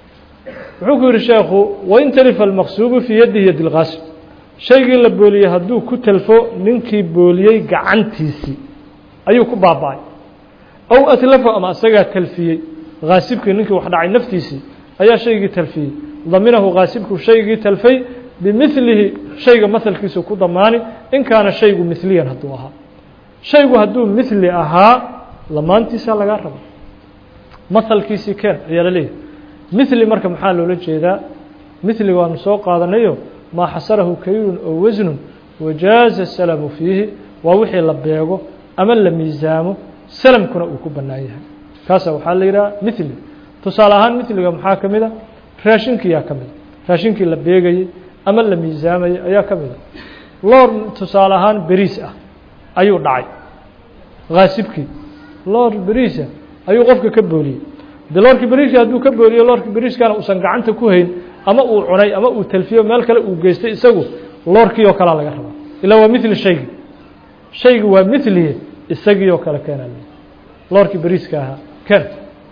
wuxuu ku yidhi sheekhu wain talifa almaqsuubu fii yadihi yadi lkaasib shaygii la booliyey hadduu ku talfo ninkii booliyey gacantiisii ayuu ku baaba-ay ow atlafo ama asagaa talfiyey kaasibkii ninkii wax dhacay naftiisii ayaa shaygii talfiyey daminahu kaasibku shaygii talfay bimilihi shayga mahalkiisu ku damaani in kaana shaygu miliyan hadduu ahaa shaygu hadduu mili ahaa lamaantiisaa lagaa raba mahalkiisii keen ayaa la leeyahay mili marka maxaa loola jeedaa miliga waanu soo qaadanayo maa xasarahu kaylun oo wasnun wajaaza salamu fiihi waa wixii la beego ama la miisaamo salamkuna uu ku bannaan yahay kaasa waxaa la yidhaha mili tusaale ahaan miliga maxaa ka mid a raashinkiyaa ka mid a raashinkii la beegayey ama la miisaamayey ayaa ka mid a loor tusaale ahaan beriis ah ayuu dhacay kaasibkii loor beriisa ayuu qofka ka booliyey de loorkii beriiska hadduu ka booliyo loorkii beriiskana uusan gacanta ku hayn ama uu cunay ama uu talfiyo meel kale uu geystay isagu loorkii oo kalea laga rabaa ilaa waa mili shaygi shaygi waa miliye isagii oo kale keena loorkii beriiska ahaa ken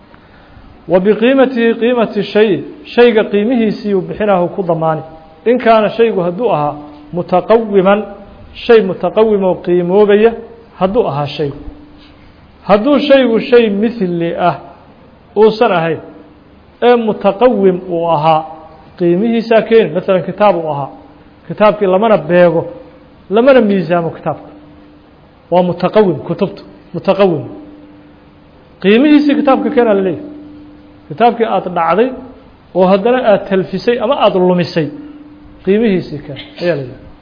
wa biqiimatihi qiimati shay shayga qiimihiisii uu bixinahu ku damaani in kaana shaygu hadduu ahaa mutaqawiman shay mutaqawim oo qiimoobaya hadduu ahaa shaygu hadduu shaygu shay mili ah uusan ahayn ee mutaqawim uu ahaa qiimihiisaa keeni maalan kitaab uu ahaa kitaabkii lamana beego lamana miisaamo kitaabka waa mutaqawim kutubtu mutaqawim qiimihiisii kitaabka keenaa la leeyahay kitaabkii aada dhacday oo haddana aada talfisay ama aada lumisay qiimihiisii keen ayaa la leeyahay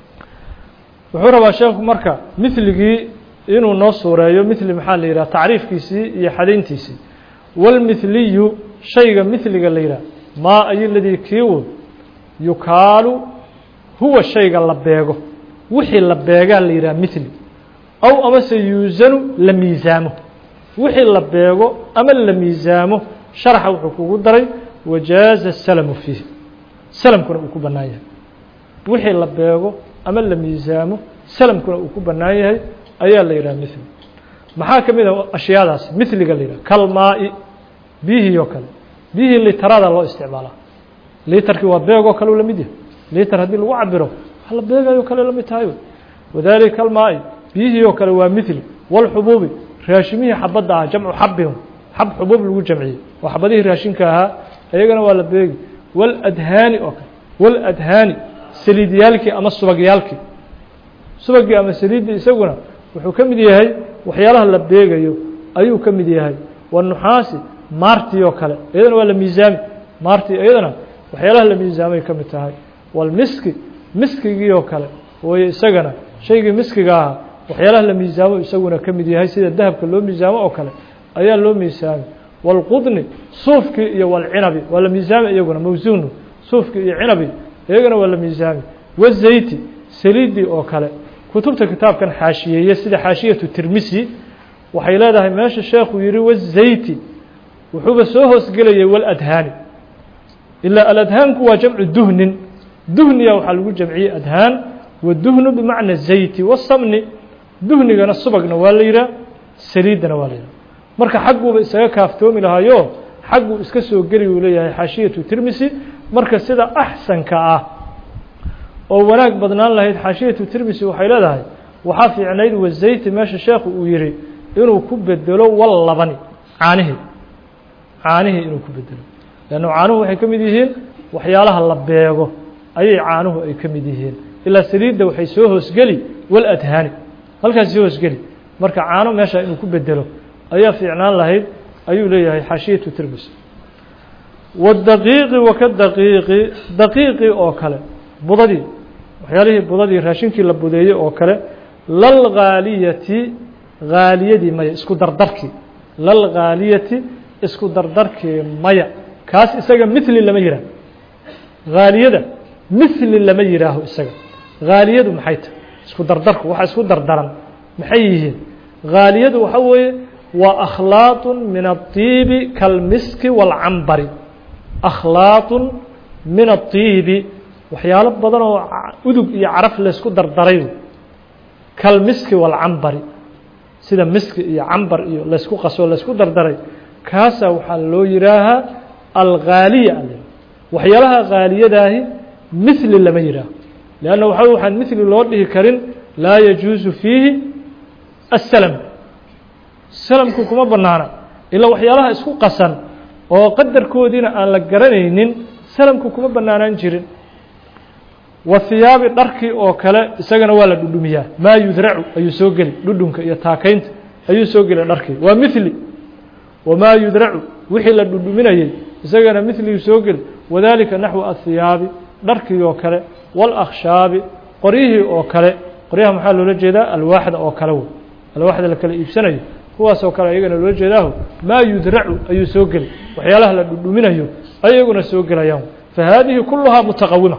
wuxuu rabaa sheekhu marka miligii inuu noo suureeyo mili maxaa la yidhaha tacriifkiisii iyo xadayntiisii wاlmithliyu shayga miliga la yidhaha maa ay ladii kiiwood yukaalu huwa shayga la beego wixii la beegaa la yidhaha mithli aw amase yuusanu la miisaamo wixii la beego ama la miisaamo sharaxa wuxuu kugu daray wajaaza salamu fiihi salamkuna uu ku bannaan yahay wixii la beego ama la miisaamo salamkuna uu ku bannaan yahay ayaa la yidhaha mithli maxaa ka mid a ashyaadaas miliga la yidhaha kalmaa-i biyihii oo kale biyihii litarada loo isticmaalaa litarkii waa beegoo kale u la mid yahay litar haddii lagu cabiro wax la beegayo kale la mid tahay wadalika kalmaa-i biyihii oo kale waa mithli walxubuubi raashimihii xabadda ah jamcu xabin xab xubuub lagu jamciyey oo xabadihii raashinka ahaa iyagana waa la beegi waladhaani oo kale waladhaani saliidyaalkii ama subagyaalkii subagii ama saliiddii isaguna wuxuu ka mid yahay waxyaalaha la beegayo ayuu ka mid yahay wanuxaasi maartii oo kale iyadana waa la miisaami maartii iyadana waxyaalaha la miisaamay ka mid tahay walmiski miskigii oo kale wayo isagana shaygii miskiga ahaa waxyaalaha la miisaamo isaguna ka mid yahay sida dahabka loo miisaamo oo kale ayaa loo miisaami walqudni suufkii iyo walcinabi waa la miisaami iyaguna mawsuunu suufkii iyo cinabi iyagana waa la miisaami wazayti saliiddii oo kale kutubta kitaabkan xaashiyeeye sida xaashiyatu tirmisi waxay leedahay meesha sheekhu yihi wazayti wuxuuba soo hoosgelayay waladhaani ilaa aladhaanku waa jamcu duhnin duhniya waxaa lagu jamciyey adhaan waduhnu bimacna zayti wasamni duhnigana subagna waa la yidhaha saliiddana waa la yidhaha marka xagguuba isaga kaaftoomi lahaayo xagguu iska soo geli uu leeyahay xaashiyatu tirmisi marka sida axsanka ah oo wanaag badnaan lahayd xaashiyatu tirmisi waxay leedahay waxaa fiicnayd wazayti meesha sheekhu uu yihi inuu ku bedelo wal labani caanihii caanihii inuu ku bedelo leanna caanuhu waxay ka mid yihiin waxyaalaha la beego ayay caanuhu ay ka mid yihiin ilaa saliidda waxay soo hoosgeli wal adhaani halkaas soo hoosgeli marka caano meesha inuu ku bedelo ayaa fiicnaan lahayd ayuu leeyahay xaashiyatu tirmisi wadaqiiqi waka daqiiqi daqiiqii oo kale budadii waxyaalihii budadii raashinkii la budeeyey oo kale lalghaaliyati haaliyadii maya isku dardarkii lalghaaliyati isku dardarkii maya kaas isaga mithli lama yihaaho haaliyada mithli lama yihaaho isaga haaliyadu maxay tahay isku dardarku waxa isku dardaran maxay yihiin haaliyadu waxa weeye waa akhlaaط min الطiibi kalmiski wاlcambari akhlaaط min الطiibi waxyaalo badan oo udug iyo caraf laysku dardaray kalmiski wاlcambari sida miski iyo cambar iyo laysku qaso laysku dardaray kaasaa waxaa loo yihaahaa alghaaliya waxyaalaha haaliyadaahi mithli lama yihaaho leanna waxa waxaan mithli loo dhihi karin laa yajuusu fiihi asalam salamku kuma banaana ilaa waxyaalaha isku qasan oo qadarkoodiina aan la garanaynin salamku kuma banaanaan jirin wa hiyaabi dharkii oo kale isagana waa la dhudhumiyaa maa yudracu ayuu soo geli dhudhunka iyo taakaynta ayuu soo geli dharkii waa mithli wamaa yudracu wixii la dhudhuminayey isagana mithligii soo geli wadalika naxwu athiyaabi dharkii oo kale wاlakshaabi qoryihii oo kale qoryaha maxaa loola jeedaa alwaaxda oo kale wey alwaaxda la kala iibsanayo kuwaasoo kale ayagana loola jeedaaho maa yudracu ayuu soo geli waxyaalaha la dhudhuminayo ayaguna soo gelayaan fahaadihi kuluhaa mutaqawima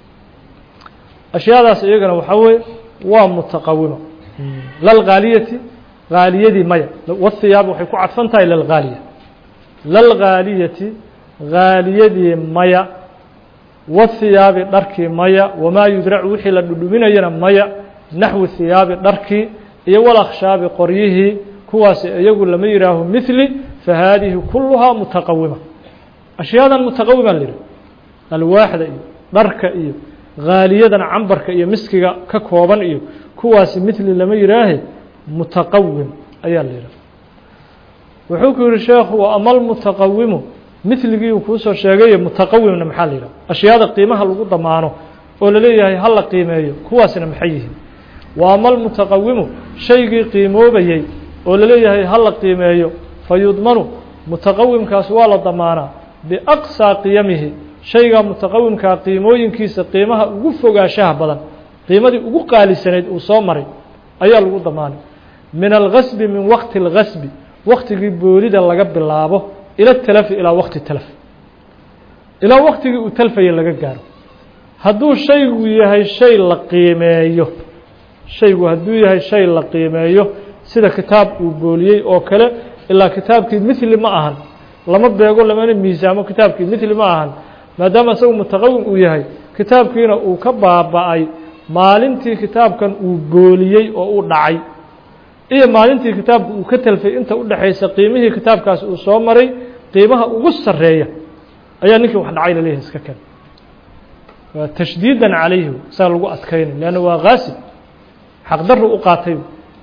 ashyaadaas iyagana waxaa weeye waa mutaqawima lalghaaliyati haaliyadii maya wاhiyaab waxay ku cadfan tahay lalghaaliya lalghaaliyati haaliyadii maya wahiyaabi dharkii maya wamaa yudracu wixii la dhudhuminayana maya naxwi hiyaabi dharkii iyo walakshaabi qoryihii kuwaasi iyagu lama yihaaho mithli fahaadihi kuluhaa mutaqawima ashyaadan mutaqawima la yihi alwaaxda iyo dharka iyo haaliyadan cambarka iyo miskiga ka kooban iyo kuwaasi mithli lama yihaahe mutaqawim ayaa la yidhaha wuxuu ku yihi sheekhu wa ama almutaqawimu mithligii uu kuusoo sheegayo mutaqawimna maxaa la yidhaha ashyaada qiimaha lagu damaano oo laleeyahay ha la qiimeeyo kuwaasna maxay yihiin wa ama almutaqawimu shaygii qiimoobayey oo laleeyahay ha la qiimeeyo fa yudmanu mutaqawimkaas waa la damaanaa biaqsaa qiyamihi shaygaa mutaqawimkaa qiimooyinkiisa qiimaha ugu fogaanshaha badan qiimadii ugu qaalisanayd uu soo maray ayaa lagu damaanay min algasbi min waqti اlgasbi waktigii boolida laga bilaabo ila talafi ilaa waqti talaf ilaa waktigii uu talfaya laga gaaro hadduu shaygu yahay shay la qiimeeyo shaygu hadduu yahay shay la qiimeeyo sida kitaab uu booliyey oo kale ilaa kitaabkii mithli ma ahan lama beego lamana miisaamo kitaabkii mithli ma ahan maadaama isagu mutaqawim uu yahay kitaabkiina uu ka baaba'ay maalintii kitaabkan uu booliyey oo uu dhacay iyo maalintii kitaabka uu ka talfay inta u dhexaysa qiimihii kitaabkaas uu soo maray qiimaha ugu sarreeya ayaa ninkii wax dhacay laleeyahay iska ken waa tashdiidan calayhi saa lagu adkaynay leanna waa kaasib xaqdaru u qaatay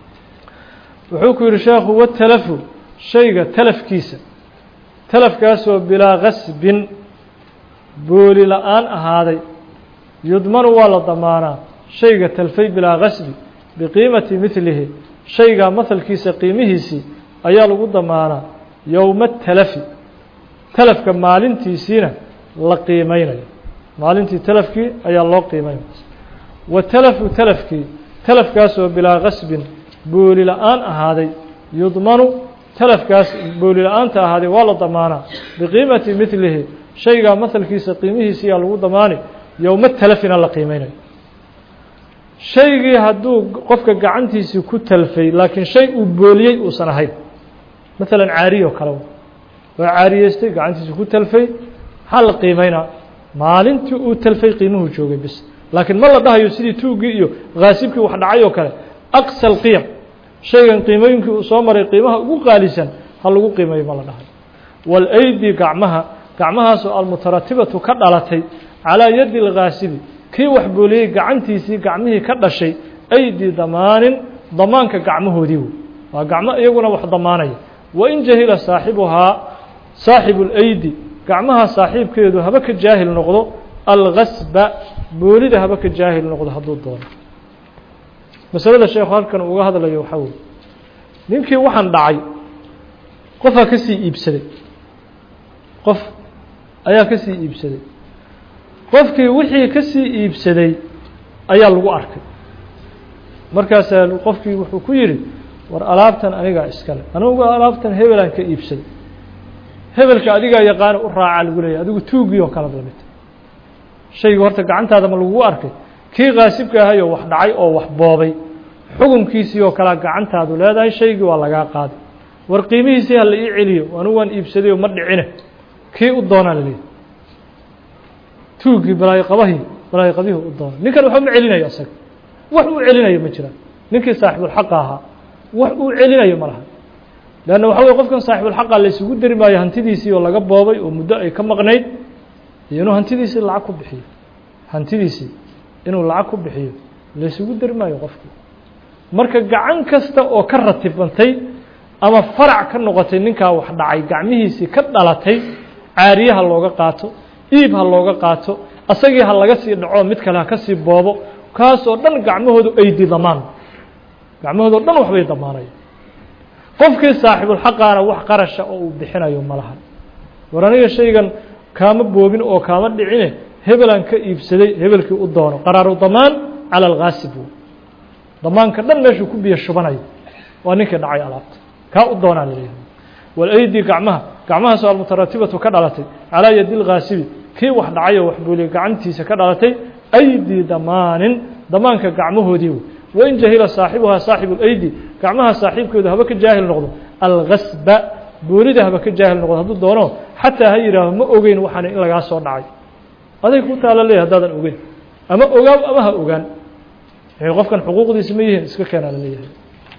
wuxuu ku yidhi sheekhu watalafu shayga talafkiisa talafkaasoo bilaa gasbin booli la-aan ahaaday yudmanu waa la damaanaa shayga talfay bilaa gasbi biqiimati midlihi shaygaa mahalkiisa qiimihiisii ayaa lagu damaanaa yowma talafi talafka maalintiisiina la qiimeynayo maalintii talafkii ayaa loo qiimeynaya wa talafu talafkii talafkaasoo bilaa gasbin booli la-aan ahaaday yudmanu talafkaas booli la-aanta ahaaday waa la damaanaa biqiimati midlihi shaygaa mahalkiisa qiimihiisiyaa lagu damaani yowma talafina la qiimeynayo shaygii hadduu qofka gacantiisii ku talfay laakiin shay uu booliyey uusan ahayn maalan caariyo kale waa caariyeystay gacantiisii ku talfay maxaa la qiimeynaa maalintii uu talfay qiimuhu joogay bis laakiin ma la dhahayo sidii tuuggii iyo khaasibkii wax dhacay oo kale aqsa alqiyam shaygan qiimooyinkii uu soo maray qiimaha ugu qaalisan ha lagu qiimeeyo ma la dhahayo waalaydi gacmaha gacmahaasoo almutaratibatu ka dhalatay calaa yadi alkhaasibi kii wax booliyey gacantiisii gacmihii ka dhashay aydi damaanin damaanka gacmahoodii wey waa gacmo iyaguna wax damaanaya wain jahila saaxibuhaa saaxibu اlaydi gacmaha saaxiibkeedu haba ka jaahil noqdo algasba boolida haba ka jaahil noqdo hadduu doono masalada sheekhu halkan uga hadlayo waxaa weye ninkii waxaan dhacay qofaa ka sii iibsaday qof ayaa ka sii iibsaday qofkii wixii ka sii iibsaday ayaa lagu arkay markaasaa qofkii wuxuu ku yidhi war alaabtan anigaa iskale anigu alaabtan hebelaan ka iibsaday hebelka adigaa yaqaana u raaca lagu leeyahy adigu tuugii oo kale lamid shaygu horta gacantaada ma lagugu arkay kii kaasibka ahayoo wax dhacay oo wax boobay xukunkiisii oo kalea gacantaadu leedahay shaygii waa lagaa qaaday war qiimihiisii ha la ii celiyo anigu waan iibsaday oo ma dhicine kii u doonaa laleeyahy tuuggii balaayoqabahii balaayoqabihii u doona ninkan waxba ma celinayo isaga wax uu celinayo ma jiraan ninkii saaxibulxaqa ahaa wax uu celinayo ma laha leanna waxa weye qofkan saaxibulxaqa la isugu dari maayo hantidiisii oo laga boobay oo muddo ay ka maqnayd iyo inuu hantidiisii lacag ku bixiyo hantidiisii inuu lacag ku bixiyo la isugu dari maayo qofkii marka gacan kasta oo ka ratibantay ama farac ka noqotay ninkaa wax dhacay gacmihiisii ka dhalatay caariye ha looga qaato iib ha looga qaato asagii ha laga sii dhaco mid kale ha ka sii boobo kaasoo dhan gacmahoodu aydi damaan gacmahoodao dhan waxbay damaanaya qofkii saaxibulxaqaana wax qarasha oo uu bixinayo ma laha war aniga shaygan kaama boobin oo kaama dhicine hebelaan ka iibsaday hebelkii u doono qaraaru damaan cala alkhaasib damaanka dhan meeshuu ku biyo shubanayo waa ninkii dhacay alaabta kaa u doonaa laleeyahay walaydi gacmaha gacmahaasoo almutaratibatu ka dhalatay calaa yadi lkhaasibi kii wax dhacay oo wax booliyay gacantiisa ka dhalatay aydi damaanin damaanka gacmahoodii wey wain jahila saaxibuhaa saaxibu اlaydi gacmaha saaxiibkeedu haba ka jaahil noqdo algasba boolida haba ka jaahil noqdo hadduu doono xataa ha yihaaho ma ogeyn waxaan in lagaa soo dhacay aday ku taala leeyahy haddaadan ogeyn ama ogaaw ama ha ogaan waxay qofkan xuquuqdiisa ma yihiin iska keenaa la leeyahay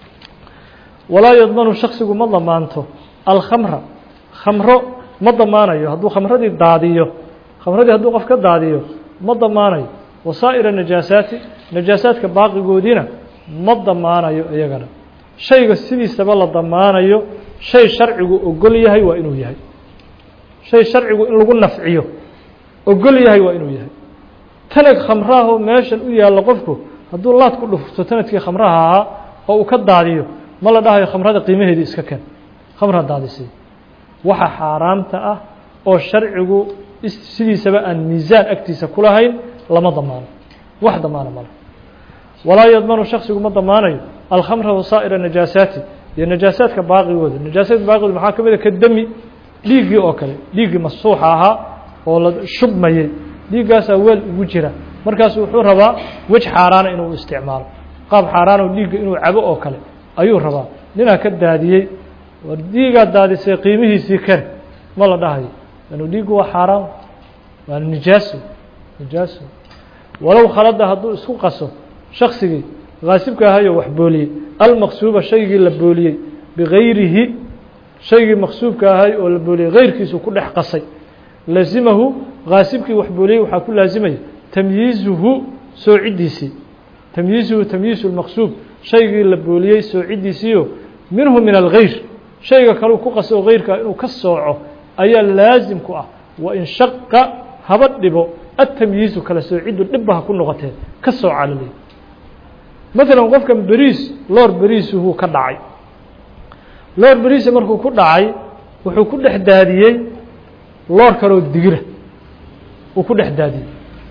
walaa yadmanu shaksigu ma damaanto alkhamra khamro ma damaanayo hadduu khamradii daadiyo khamradii hadduu qof ka daadiyo ma damaanayo wasaa'ira najaasaati najaasaadka baaqigoodiina ma damaanayo iyagana shayga sidiisaba la damaanayo shay sharcigu ogol yahay waa inuu yahay shay sharcigu in lagu nafciyo ogol yahay waa inuu yahay tanag khamraahoo meeshan u yaallo qofku hadduu laad ku dhufto tanadkii khamraha ahaa oo uu ka daadiyo ma la dhahayo khamrada qiimaheedii iska ken khamra daadisay waxa xaaraamta ah oo sharcigu sidiisaba aan miisaan agtiisa ku lahayn lama damaano wax damaano male walaa yadmanu shaksigu ma damaanayo alkhamra wasaa'ira najaasaati iyo najaasaadka baaqigooda najaasaadka baaqigooda maxaa ka mid a ka demi dhiiggii oo kale dhiiggii masuuxa ahaa oo la shubmayey dhiiggaasaa weel ugu jira markaasu wuxuu rabaa wej xaaraana inuu isticmaalo qaab xaaraano dhiigga inuu cabo oo kale ayuu rabaa ninaa ka daadiyey war dhiigaad daadisay qiimihiisii ken ma la dhahayo anu dhiiggu waa xaaraan waana nijaaso nijaaso walow khalada hadduu isku qaso shaksigii kaasibka ahayo wax booliyey almaqsuuba shaygii la booliyey bigayrihi shaygii maqsuubka ahay oo la booliyey gayrkiisu ku dhex qasay lazimahu kaasibkii wax booliyey waxaa ku laasimaya tamyiizuhu soocidiisii tamyiizuhu tamyiizu lmaqsuub shaygii la booliyey soocidiisiio minhu min algayr shayga kaleu ku qaso oo gayrkaa inuu ka sooco ayaa laasim ku ah wain shaqa haba dhibo atamyiizu kala soociddu dhibba ha ku noqotee ka soocaa la leeyay maalan qofkan beriis loor beriisuhuu ka dhacay loor beriisa markuu ku dhacay wuxuu ku dhex daadiyey loor kaloo digira uu ku dhex daadiyey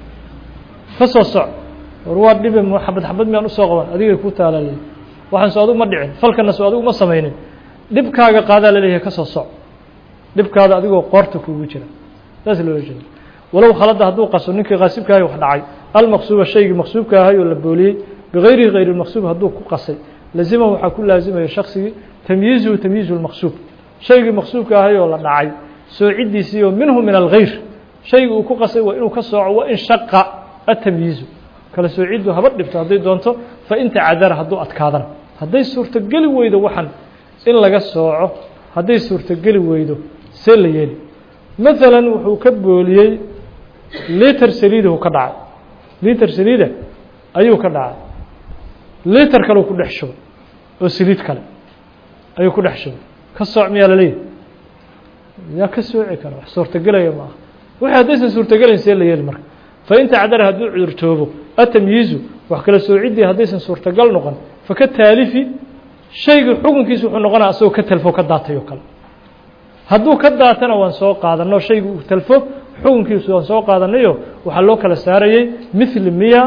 ka soo soc war waa dhibe xabad xabad miyaan usoo qaban adigay ku taalaaley waxaan so adigu ma dhicin falkana so adigu ma samaynin dhibkaaga qaadaa laleeyahay ka soo soc dhibkaada adigoo qoorta kuugu jira saas loola jeeda walow khalada hadduu qaso ninkii kaasibka ahay wax dhacay almaqsuuba shaygii maqsuubka ahay oo la booliyey bigayrihi gayr lmaqsuub hadduu ku qasay lazimahu waxaa ku laazimaya shaksigii tamyiizuhu tamyiizu lmaqsuub shaygii maqsuubka ahay oo la dhacay soocidiisii oo minhu min algayr shaygii uu ku qasay waa inuu ka sooco wa in shaqa atamyiizu kala soociddu haba dhibto hadday doonto fa in tacadara hadduu adkaadana hadday suurtogeli weydo waxan in laga sooco hadday suurtogeli weydo see la yeeli maalan wuxuu ka booliyey liter saliidahu ka dhacay liter saliida ayuu ka dhacay liter kaleu ku dhex shubay oo saliid kale ayuu ku dhex shubay ka sooc miyaa laleeyahy yaa ka sooci kara wax suurtogelaya ma aha wixii haddaysan suurtogelayn see la yeeli marka fain tacdara hadduu cudurtoobo atamyiizu wax kala soociddii haddaysan suurtogal noqon faka taalifi shaygii xukunkiisa wuxuu noqonaya asagoo ka talfo ka daatay oo kale hadduu ka daatana waan soo qaadano shaygii uu talfo xukunkiisu waan soo qaadanayo waxaa loo kala saarayey mithli miya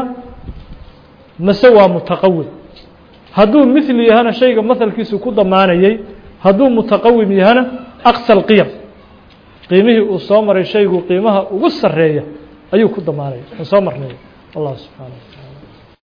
mase waa mutaqawim hadduu mithli yahana shayga mahalkiisu ku damaanayey hadduu mutaqawim yahana aqsa alqiyam qiimihii uu soo maray shaygu qiimaha ugu sareeya ayuu ku damaanaya aan soo marnay allah subxaana wa taala